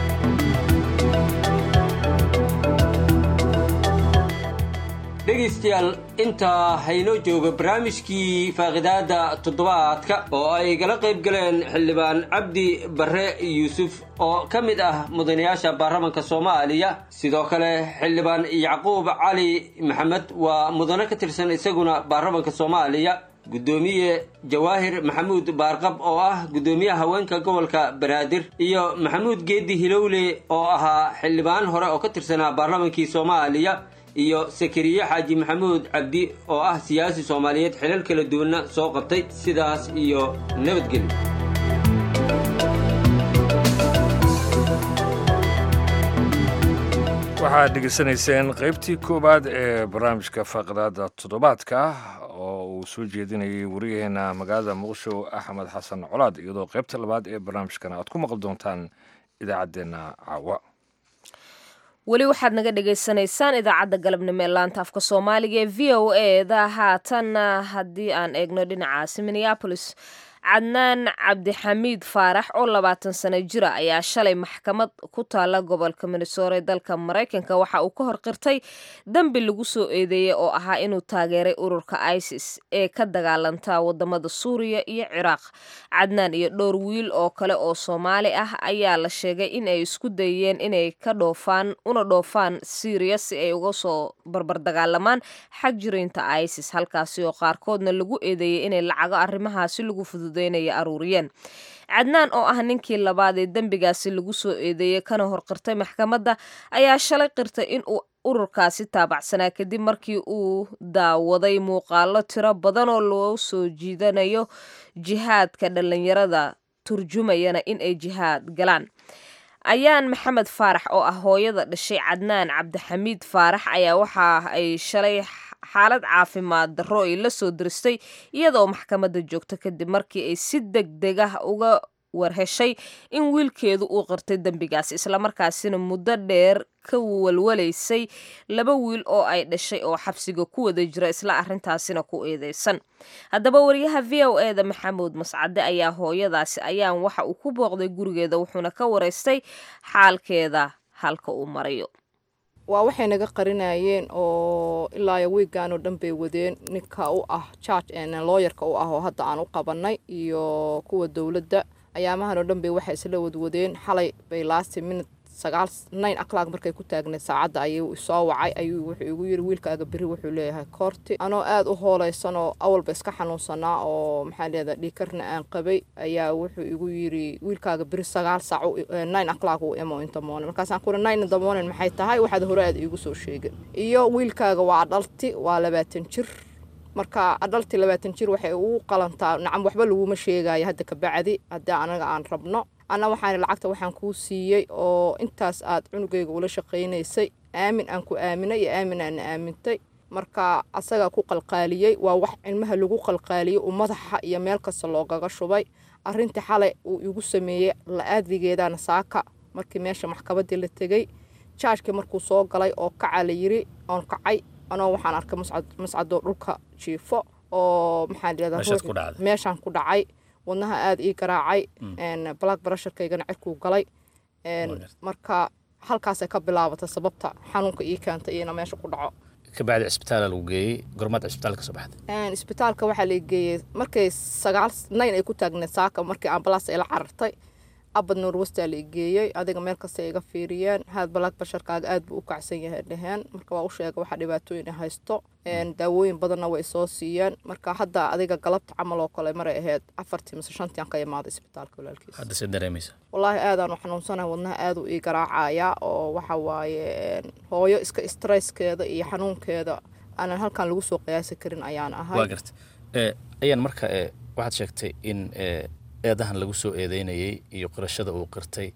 dhegaystayaal intaa haynoo jooga barnaamijkii faaqidaada toddobaadka oo ay gala qayb galeen xildhibaan cabdi barre yuusuf oo ka mid ah mudanayaasha baarlamanka soomaaliya sidoo kale xildhibaan yacquub cali maxamed waa mudane ka tirsan isaguna baarlamanka soomaaliya guddoomiye jawaahir maxamuud baarqab oo ah guddoomiyaha haweenka gobolka banaadir iyo maxamuud geedi hilowle oo ahaa xildhibaan hore oo ka tirsanaa baarlamankii soomaaliya iyo sakariye xaaji maxamuud cabdi oo ah siyaasi soomaaliyeed xilal kala duwanna soo qabtay sidaas iyo nabadgelyo waxaad dhegeysanayseen qaybtii koowaad ee barnaamijka faaqidaada toddobaadka oo uu soo jeedinayay wariyaheena magaalada muqdisho axmed xasan colaad iyadoo qaybta labaad ee barnaamijkana aad ku maqli doontaan idaacaddeenna caawa weli waxaad naga dhagaysanaysaan idaacadda galabnimo ee laanta afka soomaaliga ee v o e da haatanna haddii aan eegno dhinacaasi minneabolis cadnaan cabdixamiid faarax oo labaatan sano jira ayaa shalay maxkamad ku taala gobolka minnesota ee dalka maraykanka waxa uu ka horqirtay dembi lagu soo eedeeyey oo ahaa inuu taageeray ururka isis ee ka dagaalanta wadamada suuriya iyo ciraaq cadnaan iyo dhowr wiil oo kale oo soomaali ah ayaa la sheegay in ay isku dayeen inay ka dhoofaan una dhoofaan syriya si ay uga soo barbardagaalamaan xag jiriinta isis halkaasi oo qaarkoodna lagu eedeeyey inay lacago arrimahaasi lagu fududeynaya aruuriyeen cadnaan oo ah ninkii labaad ee dembigaasi lagu soo eedeeyey kana horqirtay maxkamadda ayaa shalay qirtay in uu ururkaasi taabacsanaa kadib markii uu daawaday muuqaalo tiro badan oo loo soo jiidanayo jihaadka dhallinyarada turjumayana in ay jihaad galaan ayaan maxamed faarax oo ah hooyada dhashay cadnaan cabdixamiid faarax ayaa waxa ay shalay xaalad caafimaad darro ay la soo diristay iyadoo maxkamadda joogto kadib markii ay si deg deg ah uga warheshay in wiilkeedu uu qirtay dembigaasi islamarkaasina muddo dheer ka walwalaysay laba wiil oo ay dhashay oo xabsiga ku wada jira isla arrintaasina ku eedeysan haddaba wariyaha v o e da maxamuud mascade ayaa hooyadaasi ayaan waxa uu ku booqday gurigeeda wuxuuna ka waraystay xaalkeeda halka uu marayo waa waxay naga qarinayeen oo ilaa wiigan oo dhan bay wadeen ninka u ah charge looyarka u ah oo hadda aan u qabanay iyo kuwa dowladda ayaamahan oo dhan bay waxay isla wadwadeen xalay bay laasti minute sagaal nine o'clock markay ku taagneed saacadda ayuu soo wacay ayuu wuxuu igu yiri wiilkaaga beri wuxuu leeyahay koorti anoo aada u hooleysan oo awalba iska xanuunsanaa oo maxaa leedahay dhiikarna aan qabay ayaa wuxuu igu yiri wiilkaaga beri sagaal saac nine o'clock uu imo inta morning markaasaan ku uri nine in the morning maxay tahay waxaad hore aada iigu soo sheegin iyo wiilkaaga waa dhalti waa labaatan jir marka adhalti labaatan jir waxay ugu qalantaa nacam waxba laguma sheegayo hadda kabacdi haddii anaga aan rabno anna waxaan lacagta waxaan kuu siiyey oo intaas aad cunugayga ula shaqaynaysay aamin aan ku aaminay iyo aamin aan aamintay marka asagaa ku qalqaaliyey waa wax cilmaha lagu qalqaaliyey uu madaxa iyo meel kasta loogaga shubay arrintii xalay uu igu sameeyey la-aadigeedana saaka markii meesha maxkamaddii la tegey jaajkii markuu soo galay oo kaca la yiri oon kacay anoo waxaan arkay mascadoo dhulka jiifo oo maxaa meeshaan ku dhacay wadnaha aada ii garaacay black brusharkaygana cirkuu galay marka halkaasay ka bilaabatay sababta xanuunka ii keentay iyona meesha ku dhaco kabacdi cisbitaala lagu geeyey gormaad cisbitaal ka soo baxday isbitaalka waxaa la geeyey markay sagaal nayn ay ku taagneed saaka markii ambalaas ay la carartay abad norwestaa la geeyey adiga meel kasta iga fiiriyeen haad balaag basharkaaga aad buu u kacsan yahay dheheen marka waa u sheega waxaa dhibaatooyin haysto daawooyin badanna way soo siiyeen marka hadda adiga galabta camal oo kale maray ahayd afartii mise shantii aan ka imaaday isbitaalka walaalkiis hadda se dareemaysa wallaahi aadaan u xanuunsanahay wadnaha aada u ii garaacaya oo waxa waaye hooyo iska stresskeeda iyo xanuunkeeda aanan halkan lagu soo qiyaasi karin ayaan ahay waa garta ayaan marka waxaad sheegtay in eedahan lagu soo eedeynayay iyo qirashada uu qirtay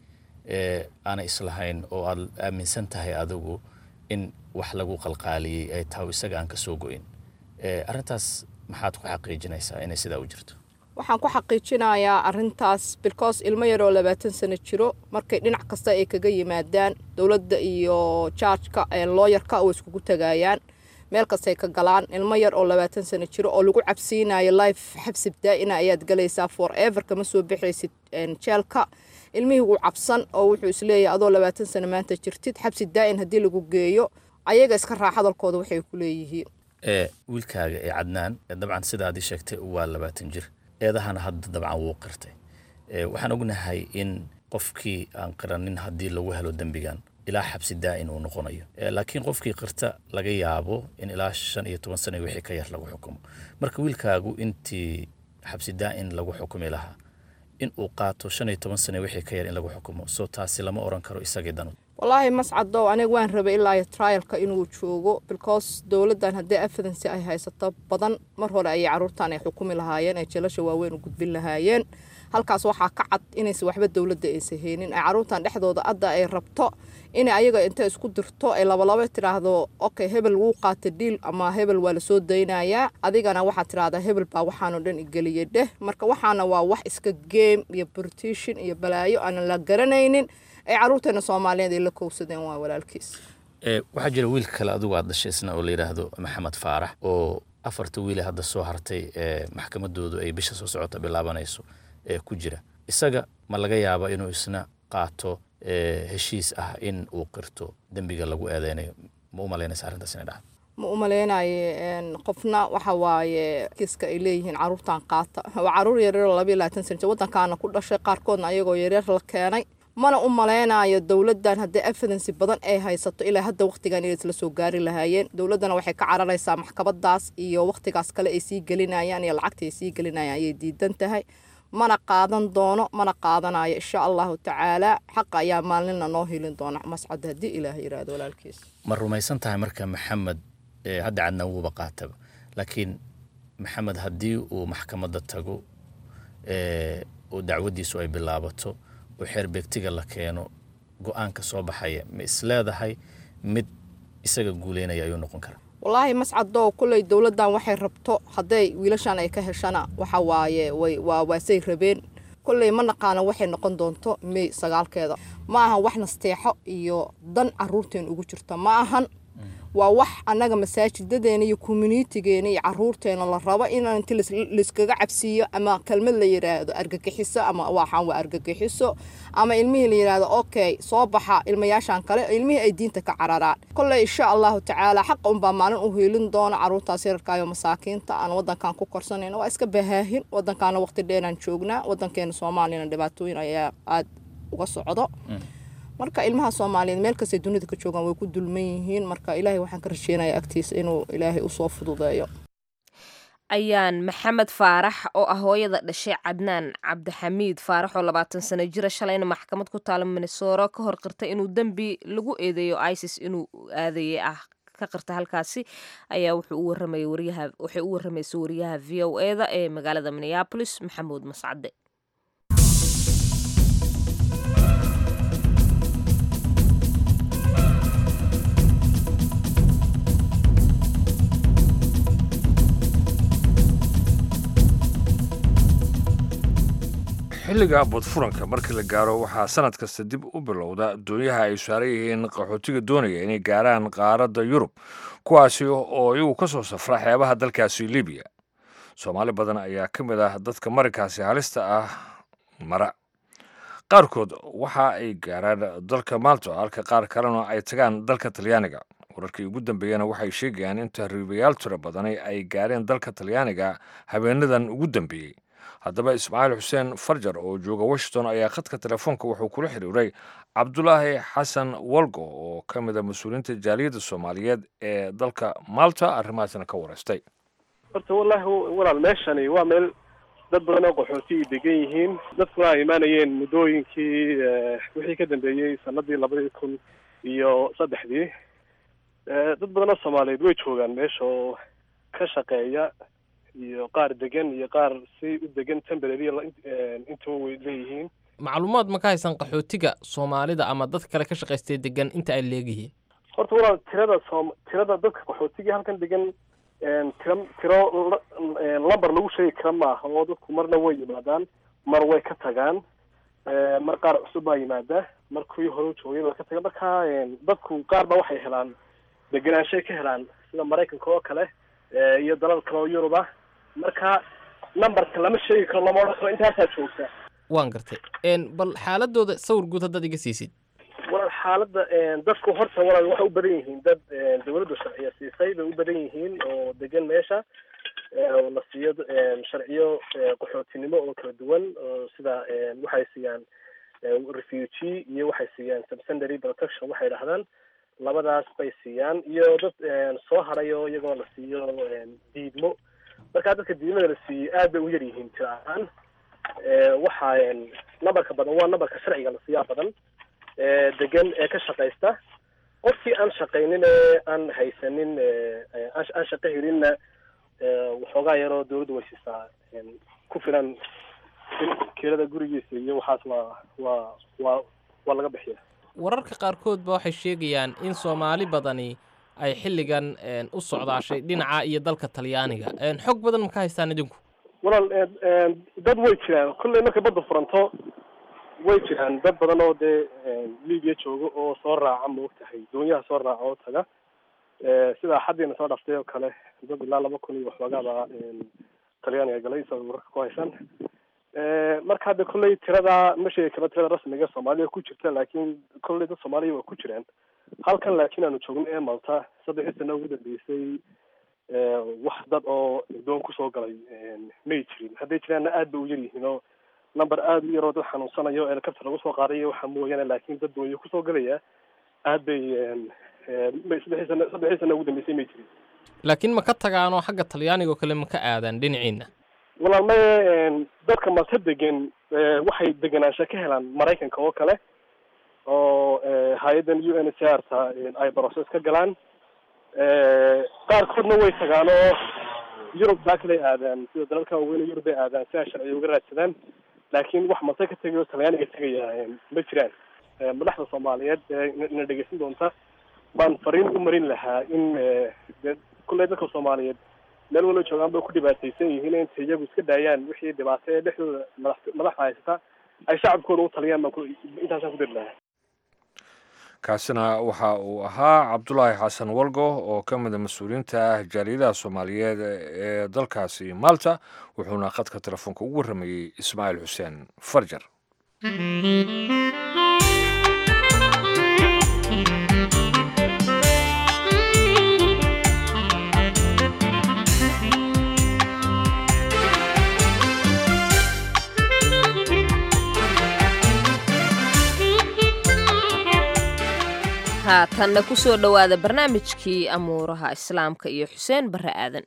aanay islahayn oo aad aaminsan tahay adigu in wax lagu qalqaaliyey ay tahay isaga aan ka soo go-in arrintaas maxaad ku xaqiijinaysaa inay sidaa u jirto waxaan ku xaqiijinayaa arintaas because ilmo yaroo labaatan sano jiro markay dhinac kasta ay kaga yimaadaan dowladda iyo jaajka looyarka oo iskugu tagayaan meel kastay ka galaan ilmo yar oo labaatan sano jiro oo lagu cabsiinayo life xabsib daa-ina ayaad galaysaa for ever kama soo bixaysid jeelka ilmihii wuu cabsan oo wuxuu isleeyahay adoo labaatan sano maanta jirtid xabsi daa-in haddii lagu geeyo ayaga iska raac hadalkooda waxay ku leeyihiin wiilkaaga ee cadnaan dabcan sidaadii sheegtay waa labaatan jir eedahana hadda dabcan wuu qirtay waxaan ognahay in qofkii aan qiranin haddii lagu helo dembigan ilaa xabsi daa-in uu noqonayo laakiin qofkii qirta laga yaabo in ilaa shan iyo toban sana wixii ka yar lagu xukumo marka wiilkaagu intii xabsi daa-in lagu xukumi lahaa in uu qaato shan iyo toban sana wixii ka yar in lagu xukumo soo taasi lama oran karo isagii danud wallaahi mascadow aniga waan rabay ilaa iyo trialka inuu joogo because dowladdan haddii evidency ay haysato badan mar hore ayay caruurtan ay xukumi lahaayeen ay jeelasha waaweyn u gudbin lahaayeen halkaas waxaa ka cad inaysan waxba dowladda aysan haynin ay caruurtan dhexdooda adda ay rabto inay ayaga inta isku dirto ay labalaba tidhaahdo okay hebel wuu qaata dhiil ama hebel waa lasoo daynayaa adigana waxaad tidhahdaa hebel baa waxaanoo dhan igeliyay dheh marka waxaana waa wax iska game iyo britishin iyo balaayo aanan la garanaynin ay caruurteena soomaaliyeed ay la kowsadeen waa walaalkiis waxaa jira wiil kale adigu aad dhashay isna oo la yidhaahdo maxamed faarax oo afarta wiile hadda soo hartay ee maxkamadoodu ay bisha soo socota bilaabanayso ee ku jira isaga ma laga yaaba inuu isna qaato heshiis ah in uu qirto dembiga lagu eedeynayo ma u malaynaysa arrintaas inay dhacdo ma u malaynaye qofna waxa waaye kiiska ay leeyihiin caruurtan qaata waa caruur yaryaroo labayo labaatan sana jir waddankaana ku dhashay qaarkoodna ayagoo yaryar la keenay mana u malaynayo dowladdan haddii evidency badan ay haysato ilaa hadda wakhtigan inay isla soo gaari lahaayeen dowladdana waxay ka cararaysaa maxkamadaas iyo wakhtigaas kale ay sii gelinayaan iyo lacagta ay sii gelinayaan ayay diidan tahay mana qaadan doono mana qaadanayo insha allahu tacaala xaqa ayaa maalinna noo helin doona mascad haddii ilaah yiraahdo walaalkiis ma rumaysan tahay marka maxamed hadda cadna wuuba qaataba laakiin maxamed haddii uu maxkamadda tago oo dacwaddiisu ay bilaabato oo xeer beegtiga la keeno go-aanka soo baxaya ma isleedahay mid isaga guuleynaya ayuu noqon karaa wallaahi mascadow kulley dowladdan waxay rabto hadday wiilashan ay ka heshana waxa waaye way waa waasay rabeen kolley ma naqaana waxay noqon doonto may sagaalkeeda ma ahan wax nasteexo iyo dan caruurteen ugu jirta ma ahan waa wax annaga masaajidadeena iyo communitigeena iyo caruurteena la rabo in inti layskaga cabsiiyo ama kelmad la yidhaahdo argagixiso ama waxaan waa argagixiso ama ilmihii la yidhaahdo okay soo baxa ilmayaashan kale ilmihii ay diinta ka cararaan kolley insha allahu tacaala xaqa unbaa maalin u hiilin doona caruurtaas yararkaayo masaakiinta aan wadankan ku korsanayna waa iska bahaahin wadankaana waqti dheeraan joognaa wadankeena soomaaliyana dhibaatooyin ayaa aada uga socdo marka ilmaha soomaaliyeed meel kastay dunida ka joogaan way ku dulman yihiin marka ilaahay waxaan ka rajeynayaa agtiisa inuu ilaahay usoo fududeeyo ayaan maxamed faarax oo ah hooyada dhashay cadnaan cabdixamiid faarax oo labaatan sano jira shalayna maxkamad ku taala minnesora ka hor qirtay inuu dembi lagu eedeeyo isis inuu aadaye ah ka qirta halkaasi ayaa wuxuu u warramaya wariyaha waxay u warramaysay wariyaha v o eda ee magaalada minneapolis maxamuud mascade xilliga badfuranka markii la gaaro waxaa sanad kasta dib u bilowda doonyaha ay saaran yihiin qaxootiga doonaya inay gaaraan qaaradda yurub kuwaasi oo iyagu ka soo safra xeebaha dalkaasi libiya soomaali badan ayaa ka mid ah dadka marinkaasi halista ah mara qaarkood waxa ay gaaraan dalka malto halka qaar kalena ay tagaan dalka talyaaniga wararkii ugu dambeeyana waxay sheegayaan in tahriibayaal tiro badani ay gaareen dalka talyaaniga habeenadan ugu dambeeyey haddaba ismaaciil xuseen farjar oo jooga washington ayaa khadka telefoonka wuxuu kula xiriiray cabdulaahi xasan walgo oo ka mid a mas-uuliyiinta jaaliyadda soomaaliyeed ee dalka malta arrimahaasna ka wareystay horta wallaahi walaal meeshani waa meel dad badan oo qaxooti ay degan yihiin dadkuna ay imaanayeen muddooyinkii wixii ka dambeeyey sanadii labadii kun iyo saddexdii dad badan oo soomaaliyeed way joogaan meesha oo ka shaqeeya iyo qaar degan iyo qaar si u degan temporary intuba way leeyihiin macluumaad ma ka haysan qaxootiga soomaalida ama dad kale ka shaqaystay degan inta ay leegyihiin horta walaal tirada soom tirada dadka qaxootiga halkan degan tiro tiro lamber lagu sheegi kara maaha oo dadku marna way yimaadaan mar way ka tagaan mar qaar cusub baa yimaada mar kuwii hore u joogay baa ka taga marka dadku qaar ba waxay helaan degenaanshay ka helaan sida maraykanka oo kale iyo dalal kale oo yurub ah marka numberka lama sheegi karo lama odhan karo intaasaa joogta waan gartay bal xaaladooda sawir guud haddaad iga siisid walaal xaaladda dadku horta walaal waxay u badan yihiin dad dawladdu sharciyo siisay bay u badan yihiin oo degan meesha oo la siiyo sharciyo qaxootinimo oo kala duwan oo sida waxay siiyaan refugee iyo waxay siiyaan subsendary protection waxay dhahdaan labadaas bay siiyaan iyo dad soo haray oo iyagoo la siiyo diidmo markaa dadka diidmada la siiyey aad bay u yar yihiin tiro ahaan waxaa numberka badan waa numberka sharciga la siiyaa badan degan ee ka shaqaysta qofkii aan shaqaynin ee aan haysanin aan shaqo helinna waxoogaa yaroo dawladdu way siisaa ku filan kirada gurigiisa iyo waxaas waa waa waa waa laga bixiya wararka qaarkood ba waxay sheegayaan in soomaali badani ay xilligan u socdaashay dhinaca iyo dalka talyaaniga xog badan ma ka haystaan idinku walaal dad way jiraan kolley markay badda furanto way jiraan dad badan oo dee libiya jooga oo soo raaca maogtahay doonyaha soo raaca oo taga sida xaddiina soo dhaftay oo kale dad ilaa laba kun iyo waxoogaaba talyaaniga galay sa wararka ku haysan marka hadda kolley tirada ma sheegi karo tirada rasmiga soomaaliya ku jirta laakiin kolley dad soomaaliya waa ku jiraan halkan laakiin aanu joogno ee malta saddexdii sano ugu dambeysay wax dad oo doon kusoo galay may jirin hadday jiraanna aad bay u yar yihiin oo number aada u yaroo dad xanuunsanayo helicopter lagu soo qaadayo waxa mooyaane laakiin dad doonyo kusoo galaya aad bay saddexdii sano saddexdii sano ugu dambeysay may jirin laakiin ma ka tagaanoo xagga talyaaniga oo kale ma ka aadaan dhinaciina walaal maye dadka malta degan waxay deganaansha ka helaan maraykanka oo kale oo hay-addan u n h r ta ay process ka galaan qaarkoodna way tagaan oo yurub taa kaley aadaan sida dalalka waaweyn yurub bay aadaan si ay sharciga uga raadsadaan laakiin wax malta ka tegay oo talyaaniga tegaya ma jiraan madaxda soomaaliyeed na dhegeysan doonta baan fariin u marin lahaa in kulley dadka soomaaliyeed meel walo joogaan bay ku dhibaataysan yihiin inta iyagu iska daayaan wixii dhibaato ee dhexdooda madax madaxda haysata ay shacabkooda u taliyaan baan intaasaan ku dari lahaa kaasina waxa uu ahaa cabdulaahi xasan walgo oo ka mida mas-uuliyiinta ah jaaliyadaha soomaaliyeed ee dalkaasi malta wuxuuna khadka telefoonka ugu warramayey ismaaciil xuseen farjar haatanna ku soo dhowaada barnaamijkii amuuraha islaamka iyo xuseen barre aadan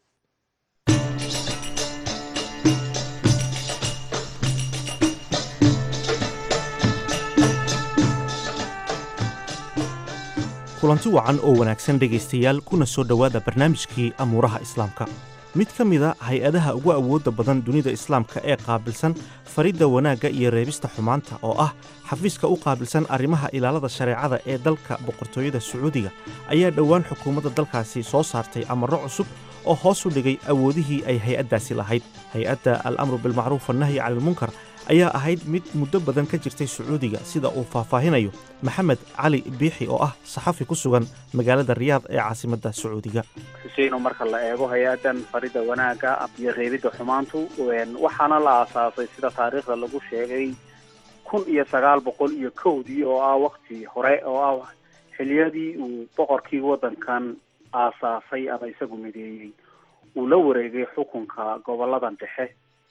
kulanti wacan oo wanaagsan dhegaystayaal kuna soo dhowaada barnaamijkii amuuraha islaamka mid ka mida hay-adaha ugu awoodda badan dunida islaamka ee qaabilsan faridda wanaagga iyo reebista xumaanta oo ah xafiiska u qaabilsan arrimaha ilaalada shareecada ee dalka boqortooyada sacuudiga ayaa dhowaan xukuumadda dalkaasi soo saartay amarro cusub oo hoos u dhigay awoodihii ay hay-addaasi lahayd hay-adda al amru bilmacruuf annahyi canilmunkar ayaa ahayd mid muddo badan ka jirtay sacuudiga sida uu faahfaahinayo maxamed cali biixi oo ah saxafi ku sugan magaalada riyaad ee caasimadda sacuudiga xuseino marka la eego hay-adan farida wanaagga iyo reebidda xumaantu waxaana la aasaasay sida taariikhda lagu sheegay kun iyo sagaal boqol iyo kowdii oo ah wakti hore oo ah xiliyadii uu boqorkii waddankan aasaasay ama isagu mideeyey uu la wareegay xukunka goboladan dhexe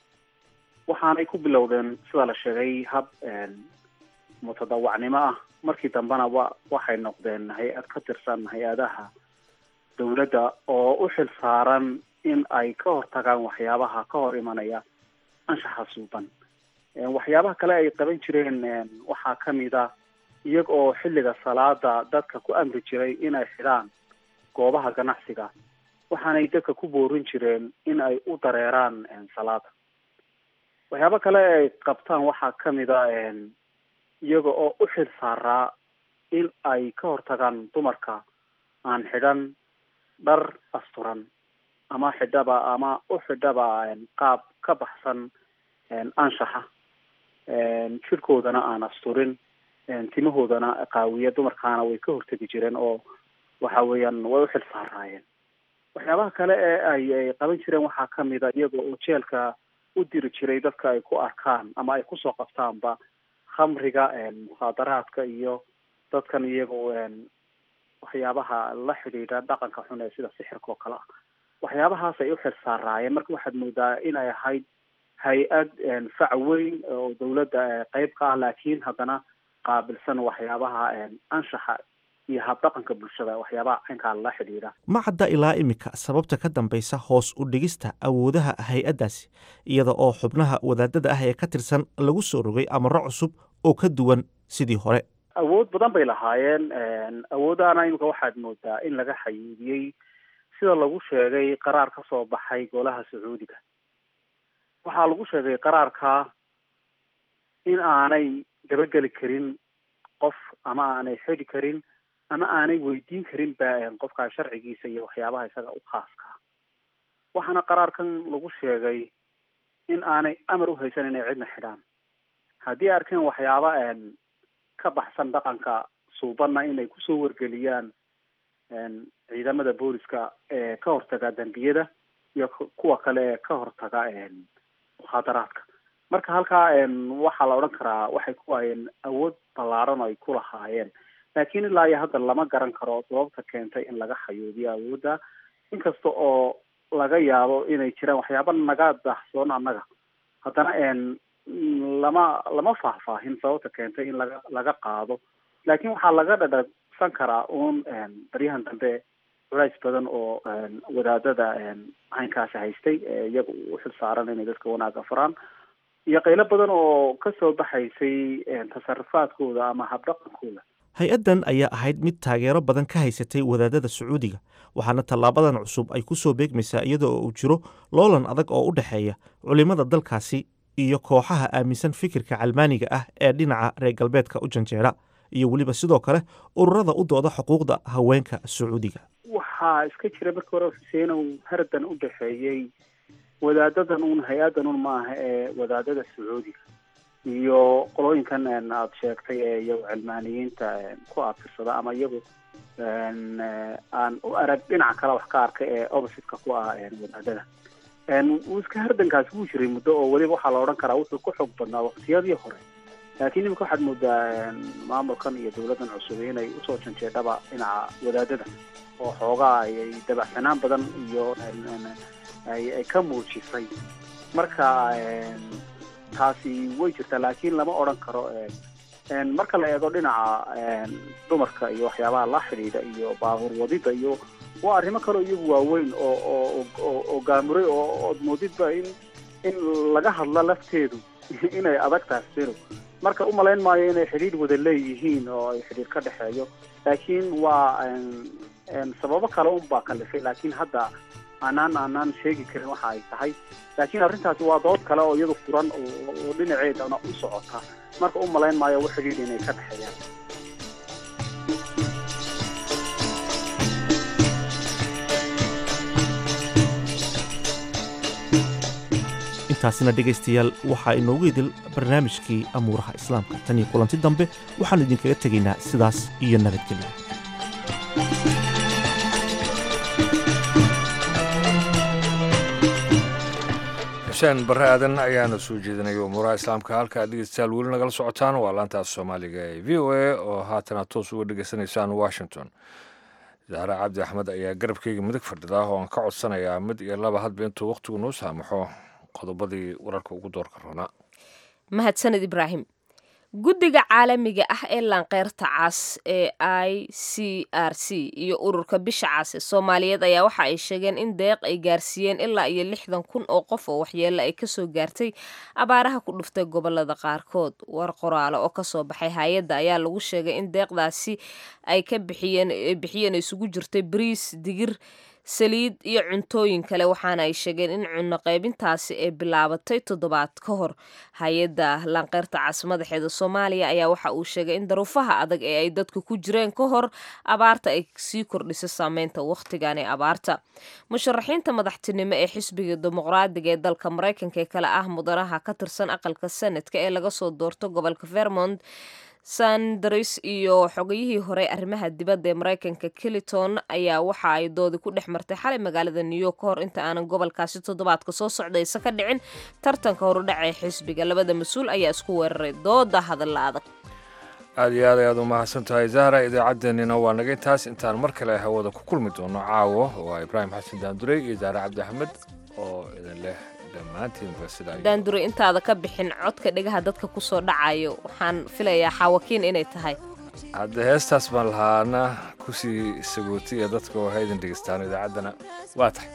waxaanay ku bilowdeen sida la sheegay hab mutadawacnimo ah markii dambena wa waxay noqdeen hay-ad ka tirsan hay-adaha dowladda oo u xil saaran in ay ka hortagaan waxyaabaha ka hor imanaya anshaxa suuban waxyaabaha kale ay qaban jireen waxaa kamid a iyaga oo xilliga salaada dadka ku amri jiray inay xidhaan goobaha ganacsiga waxaanay dadka ku boorin jireen in ay u dareeraan salaada waxyaaba kale ay qabtaan waxaa kamid a iyaga oo u xil saaraa in ay ka hortagaan dumarka aan xidhan dhar asturan ama xidhaba ama u xidhaba qaab ka baxsan anshaxa jirkoodana aan asturin timahoodana qaawiya dumarkaana way ka hortegi jireen oo waxa weeyaan way u xil saaraayeen waxyaabaha kale ee ay ay qaban jireen waxaa kamid a iyaga oo jeelka u diri jiray dadka ay ku arkaan ama ay kusoo qabtaanba khamriga mukhaadaraadka iyo dadkan iyago waxyaabaha la xidhiidha dhaqanka xun ee sida sixirka oo kale ah waxyaabahaas ay u xil saaraayeen marka waxaad moodaa inay ahayd hay-ad fac weyn oo dawladda qeyb ka ah laakiin haddana qaabilsan waxyaabaha anshaxa iyo habdhaqanka bulshada waxyaabaha caynkaa la xidhiidha ma cadda ilaa iminka sababta ka dambaysa hoos u dhigista awoodaha hay-addaasi iyada oo xubnaha wadaadada ah ee ka tirsan lagu soo rogay amarro cusub oo ka duwan sidii hore awood badan bay lahaayeen awoodahana imika waxaad moodaa in laga xayuudiyey sida lagu sheegay qaraar ka soo baxay golaha sacuudiga waxaa lagu sheegay qaraarka in aanay dabageli karin qof ama aanay xidi karin ama aanay weydiin karin ba qofkaa sharcigiisa iyo waxyaabaha isaga u khaaska waxaana qaraarkan lagu sheegay in aanay amar u haysan inay cidna xidhaan haddii ay arkeen waxyaaba ka baxsan dhaqanka suubanna inay kusoo wargeliyaan ciidamada booliska ee ka hortaga dembiyada iyo kuwa kale ee ka hortaga mukhaadaraadka marka halkaa waxaa la odhan karaa waxay ku hayeen awood ballaaran oo ay ku lahaayeen laakiin ilaa iyo hadda lama garan karo sababta keentay in laga xayuubiyo awoodda inkasta oo laga yaabo inay jiraan waxyaaba naga daahsoon annaga haddana lama lama faahfaahin sababta keentay in laga laga qaado laakiin waxaa laga dhadhagsan karaa uun baryahan dambe culays badan oo wadaadada caynkaasi haystay iyaga u xil saaran inay dadka wanaaga faraan iyo qaylo badan oo kasoo baxaysay tasarufaadkooda ama habdhaqankooda hay-addan ayaa ahayd mid taageero badan ka haysatay wadaadada sacuudiga waxaana tallaabadan cusub ay ku soo beegmaysaa iyada oo uu jiro loolan adag oo u dhexeeya culimmada dalkaasi iyo kooxaha aaminsan fikirka calmaaniga ah ee dhinaca reer galbeedka u janjeera iyo weliba sidoo kale ururada u dooda xuquuqda haweenka sacuudiga waxaa iska jira markii hore xuseenow hardan u dhexeeyey wadaadadan un hay-addan un maaha ee wadaadada sacuudiga iyo qolooyinkan aada sheegtay ee iyagu cilmaaniyiinta ku aabtirsada ama iyagu aan u arag dhinaca kale wax ka arkay ee oppositeka ku ah wadaadada wuu iska hardankaasi wuu jiray muddo oo weliba waxaa la odhan karaa wuxuu ku xoog badnaa waqtiyadii hore laakiin imika waxaad moodaa maamulkan iyo dawladdan cusub inay usoo janjeedhaba dhinaca wadaadada oo xoogaa ayay dabacsanaan badan iyo ay ka muujisay marka taasi way jirtaa laakiin lama odhan karo marka la eego dhinaca dumarka iyo waxyaabaha la xidhiidha iyo baabuur wadida iyo waa arrimo kaleo iyagu waaweyn oo oo oo oo gaamuray oo ood moodidba in in laga hadla lafteedu inay adag tahay siro marka umalayn maayo inay xidhiidh wada leeyihiin oo ay xidhiidh ka dhexeeyo laakiin waa sababo kale unbaa kalifay laakiin hadda aanaan aanaan sheegi karin waxa ay tahay laakiin arrintaasi waa dood kale oo iyadu furan oo dhinaceedana u socota marka u malayn maayo wax xidhiidh inay ka dhexeeyaan intaasina dhegaystayaal waxaa inoogu idil barnaamijkii amuuraha islaamka tan iyo kulanti dambe waxaannu idinkaga tegaynaa sidaas iyo nabadgelyo xuseen barre aadan ayaana soo jeedinaya umuuraha islaamka halka ad dhegeystayaal weli nagala socotaan waa laantaas soomaaliga ee v o a oo haatana toos uga dhegeysanaysaan washington zahra cabdi axmed ayaa garabkeyga midig fadhida oo aan ka codsanayaa mid iyo laba hadba intuu wakhtigu noo saamaxo qodobadii wararka ugu doorka roonaa mahadsaned ibraahim guddiga caalamiga ah ee laanqeyrta cas ee i c r c iyo ururka bisha cas ee soomaaliyeed ayaa waxa ay sheegeen in deeq ay gaarsiiyeen ilaa iyo lixdan kun oo qof oo waxyeelo ay kasoo gaartay abaaraha ku dhuftay gobolada qaarkood war qoraale oo kasoo baxay hay-adda ayaa lagu sheegay in deeqdaasi ay ka bixiyeen bixiyeen isugu jirtay bariis digir saliid iyo cuntooyin kale waxaana ay sheegeen in cunno qaybintaasi ay bilaabatay toddobaad ka hor hay-adda laanqeyrta cas madaxeeda soomaaliya ayaa waxa uu sheegay in daruufaha adag ee ay dadka ku jireen ka hor abaarta ay sii kordhiso saameynta wakhtigan ee abaarta musharaxiinta madaxtinimo ee xisbiga dimuqraadiga ee dalka maraykanka ee kale ah mudanaha ka tirsan aqalka sanadka ee laga soo doorto gobolka vermont sanders iyo xogayihii hore arrimaha dibadda ee maraykanka clinton ayaa waxa ay doodi ku dhex martay xalay magaalada new york ka hor inta aanan gobolkaasi toddobaadka soo socdaysa ka dhicin tartanka horudhaca ee xisbiga labada mas-uul ayaa isku weeraray dooda hadalla adag aad iyo aad ayaad u mahadsan tahay zahra idaacaddeenina waa naga intaas intaan mar kale hawada ku kulmi doono caawo waa ibraahim xasan daandurey iyo zahra cabdi axmed oo idin leh daandure intaada ka bixin codka dhegaha dadka kusoo dhacayo waxaan filayaa xaawakiin inay tahay hadda heestaas baan lahaana kusii sagootiya dadka oo haydin dhegeystaan idaacaddana waa tahay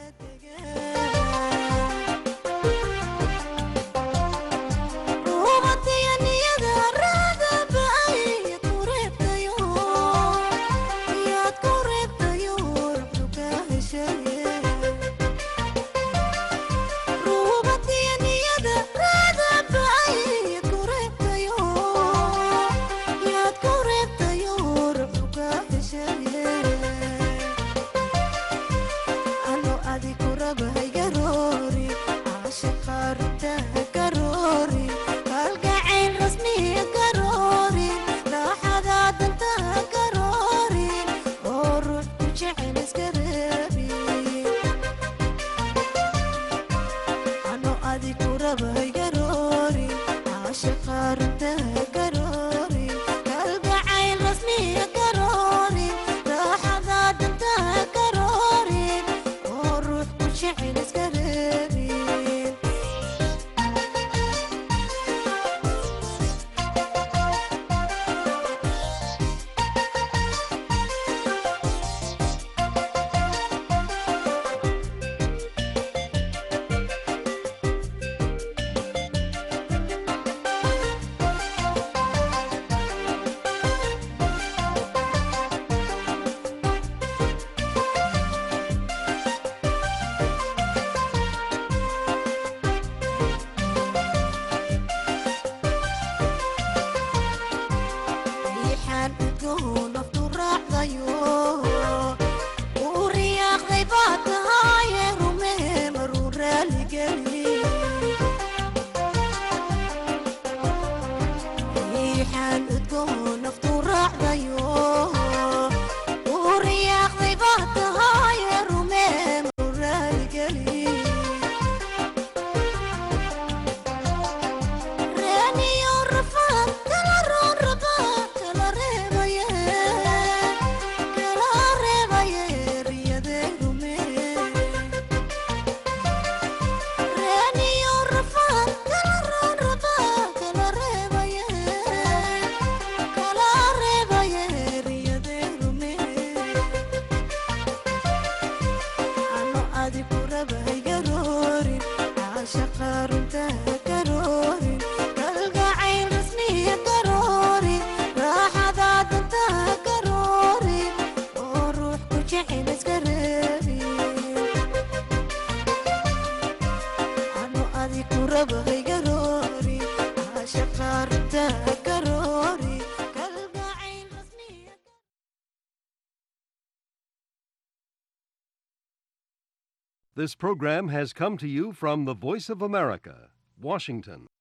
This program has come to you from the Voice of America, Washington.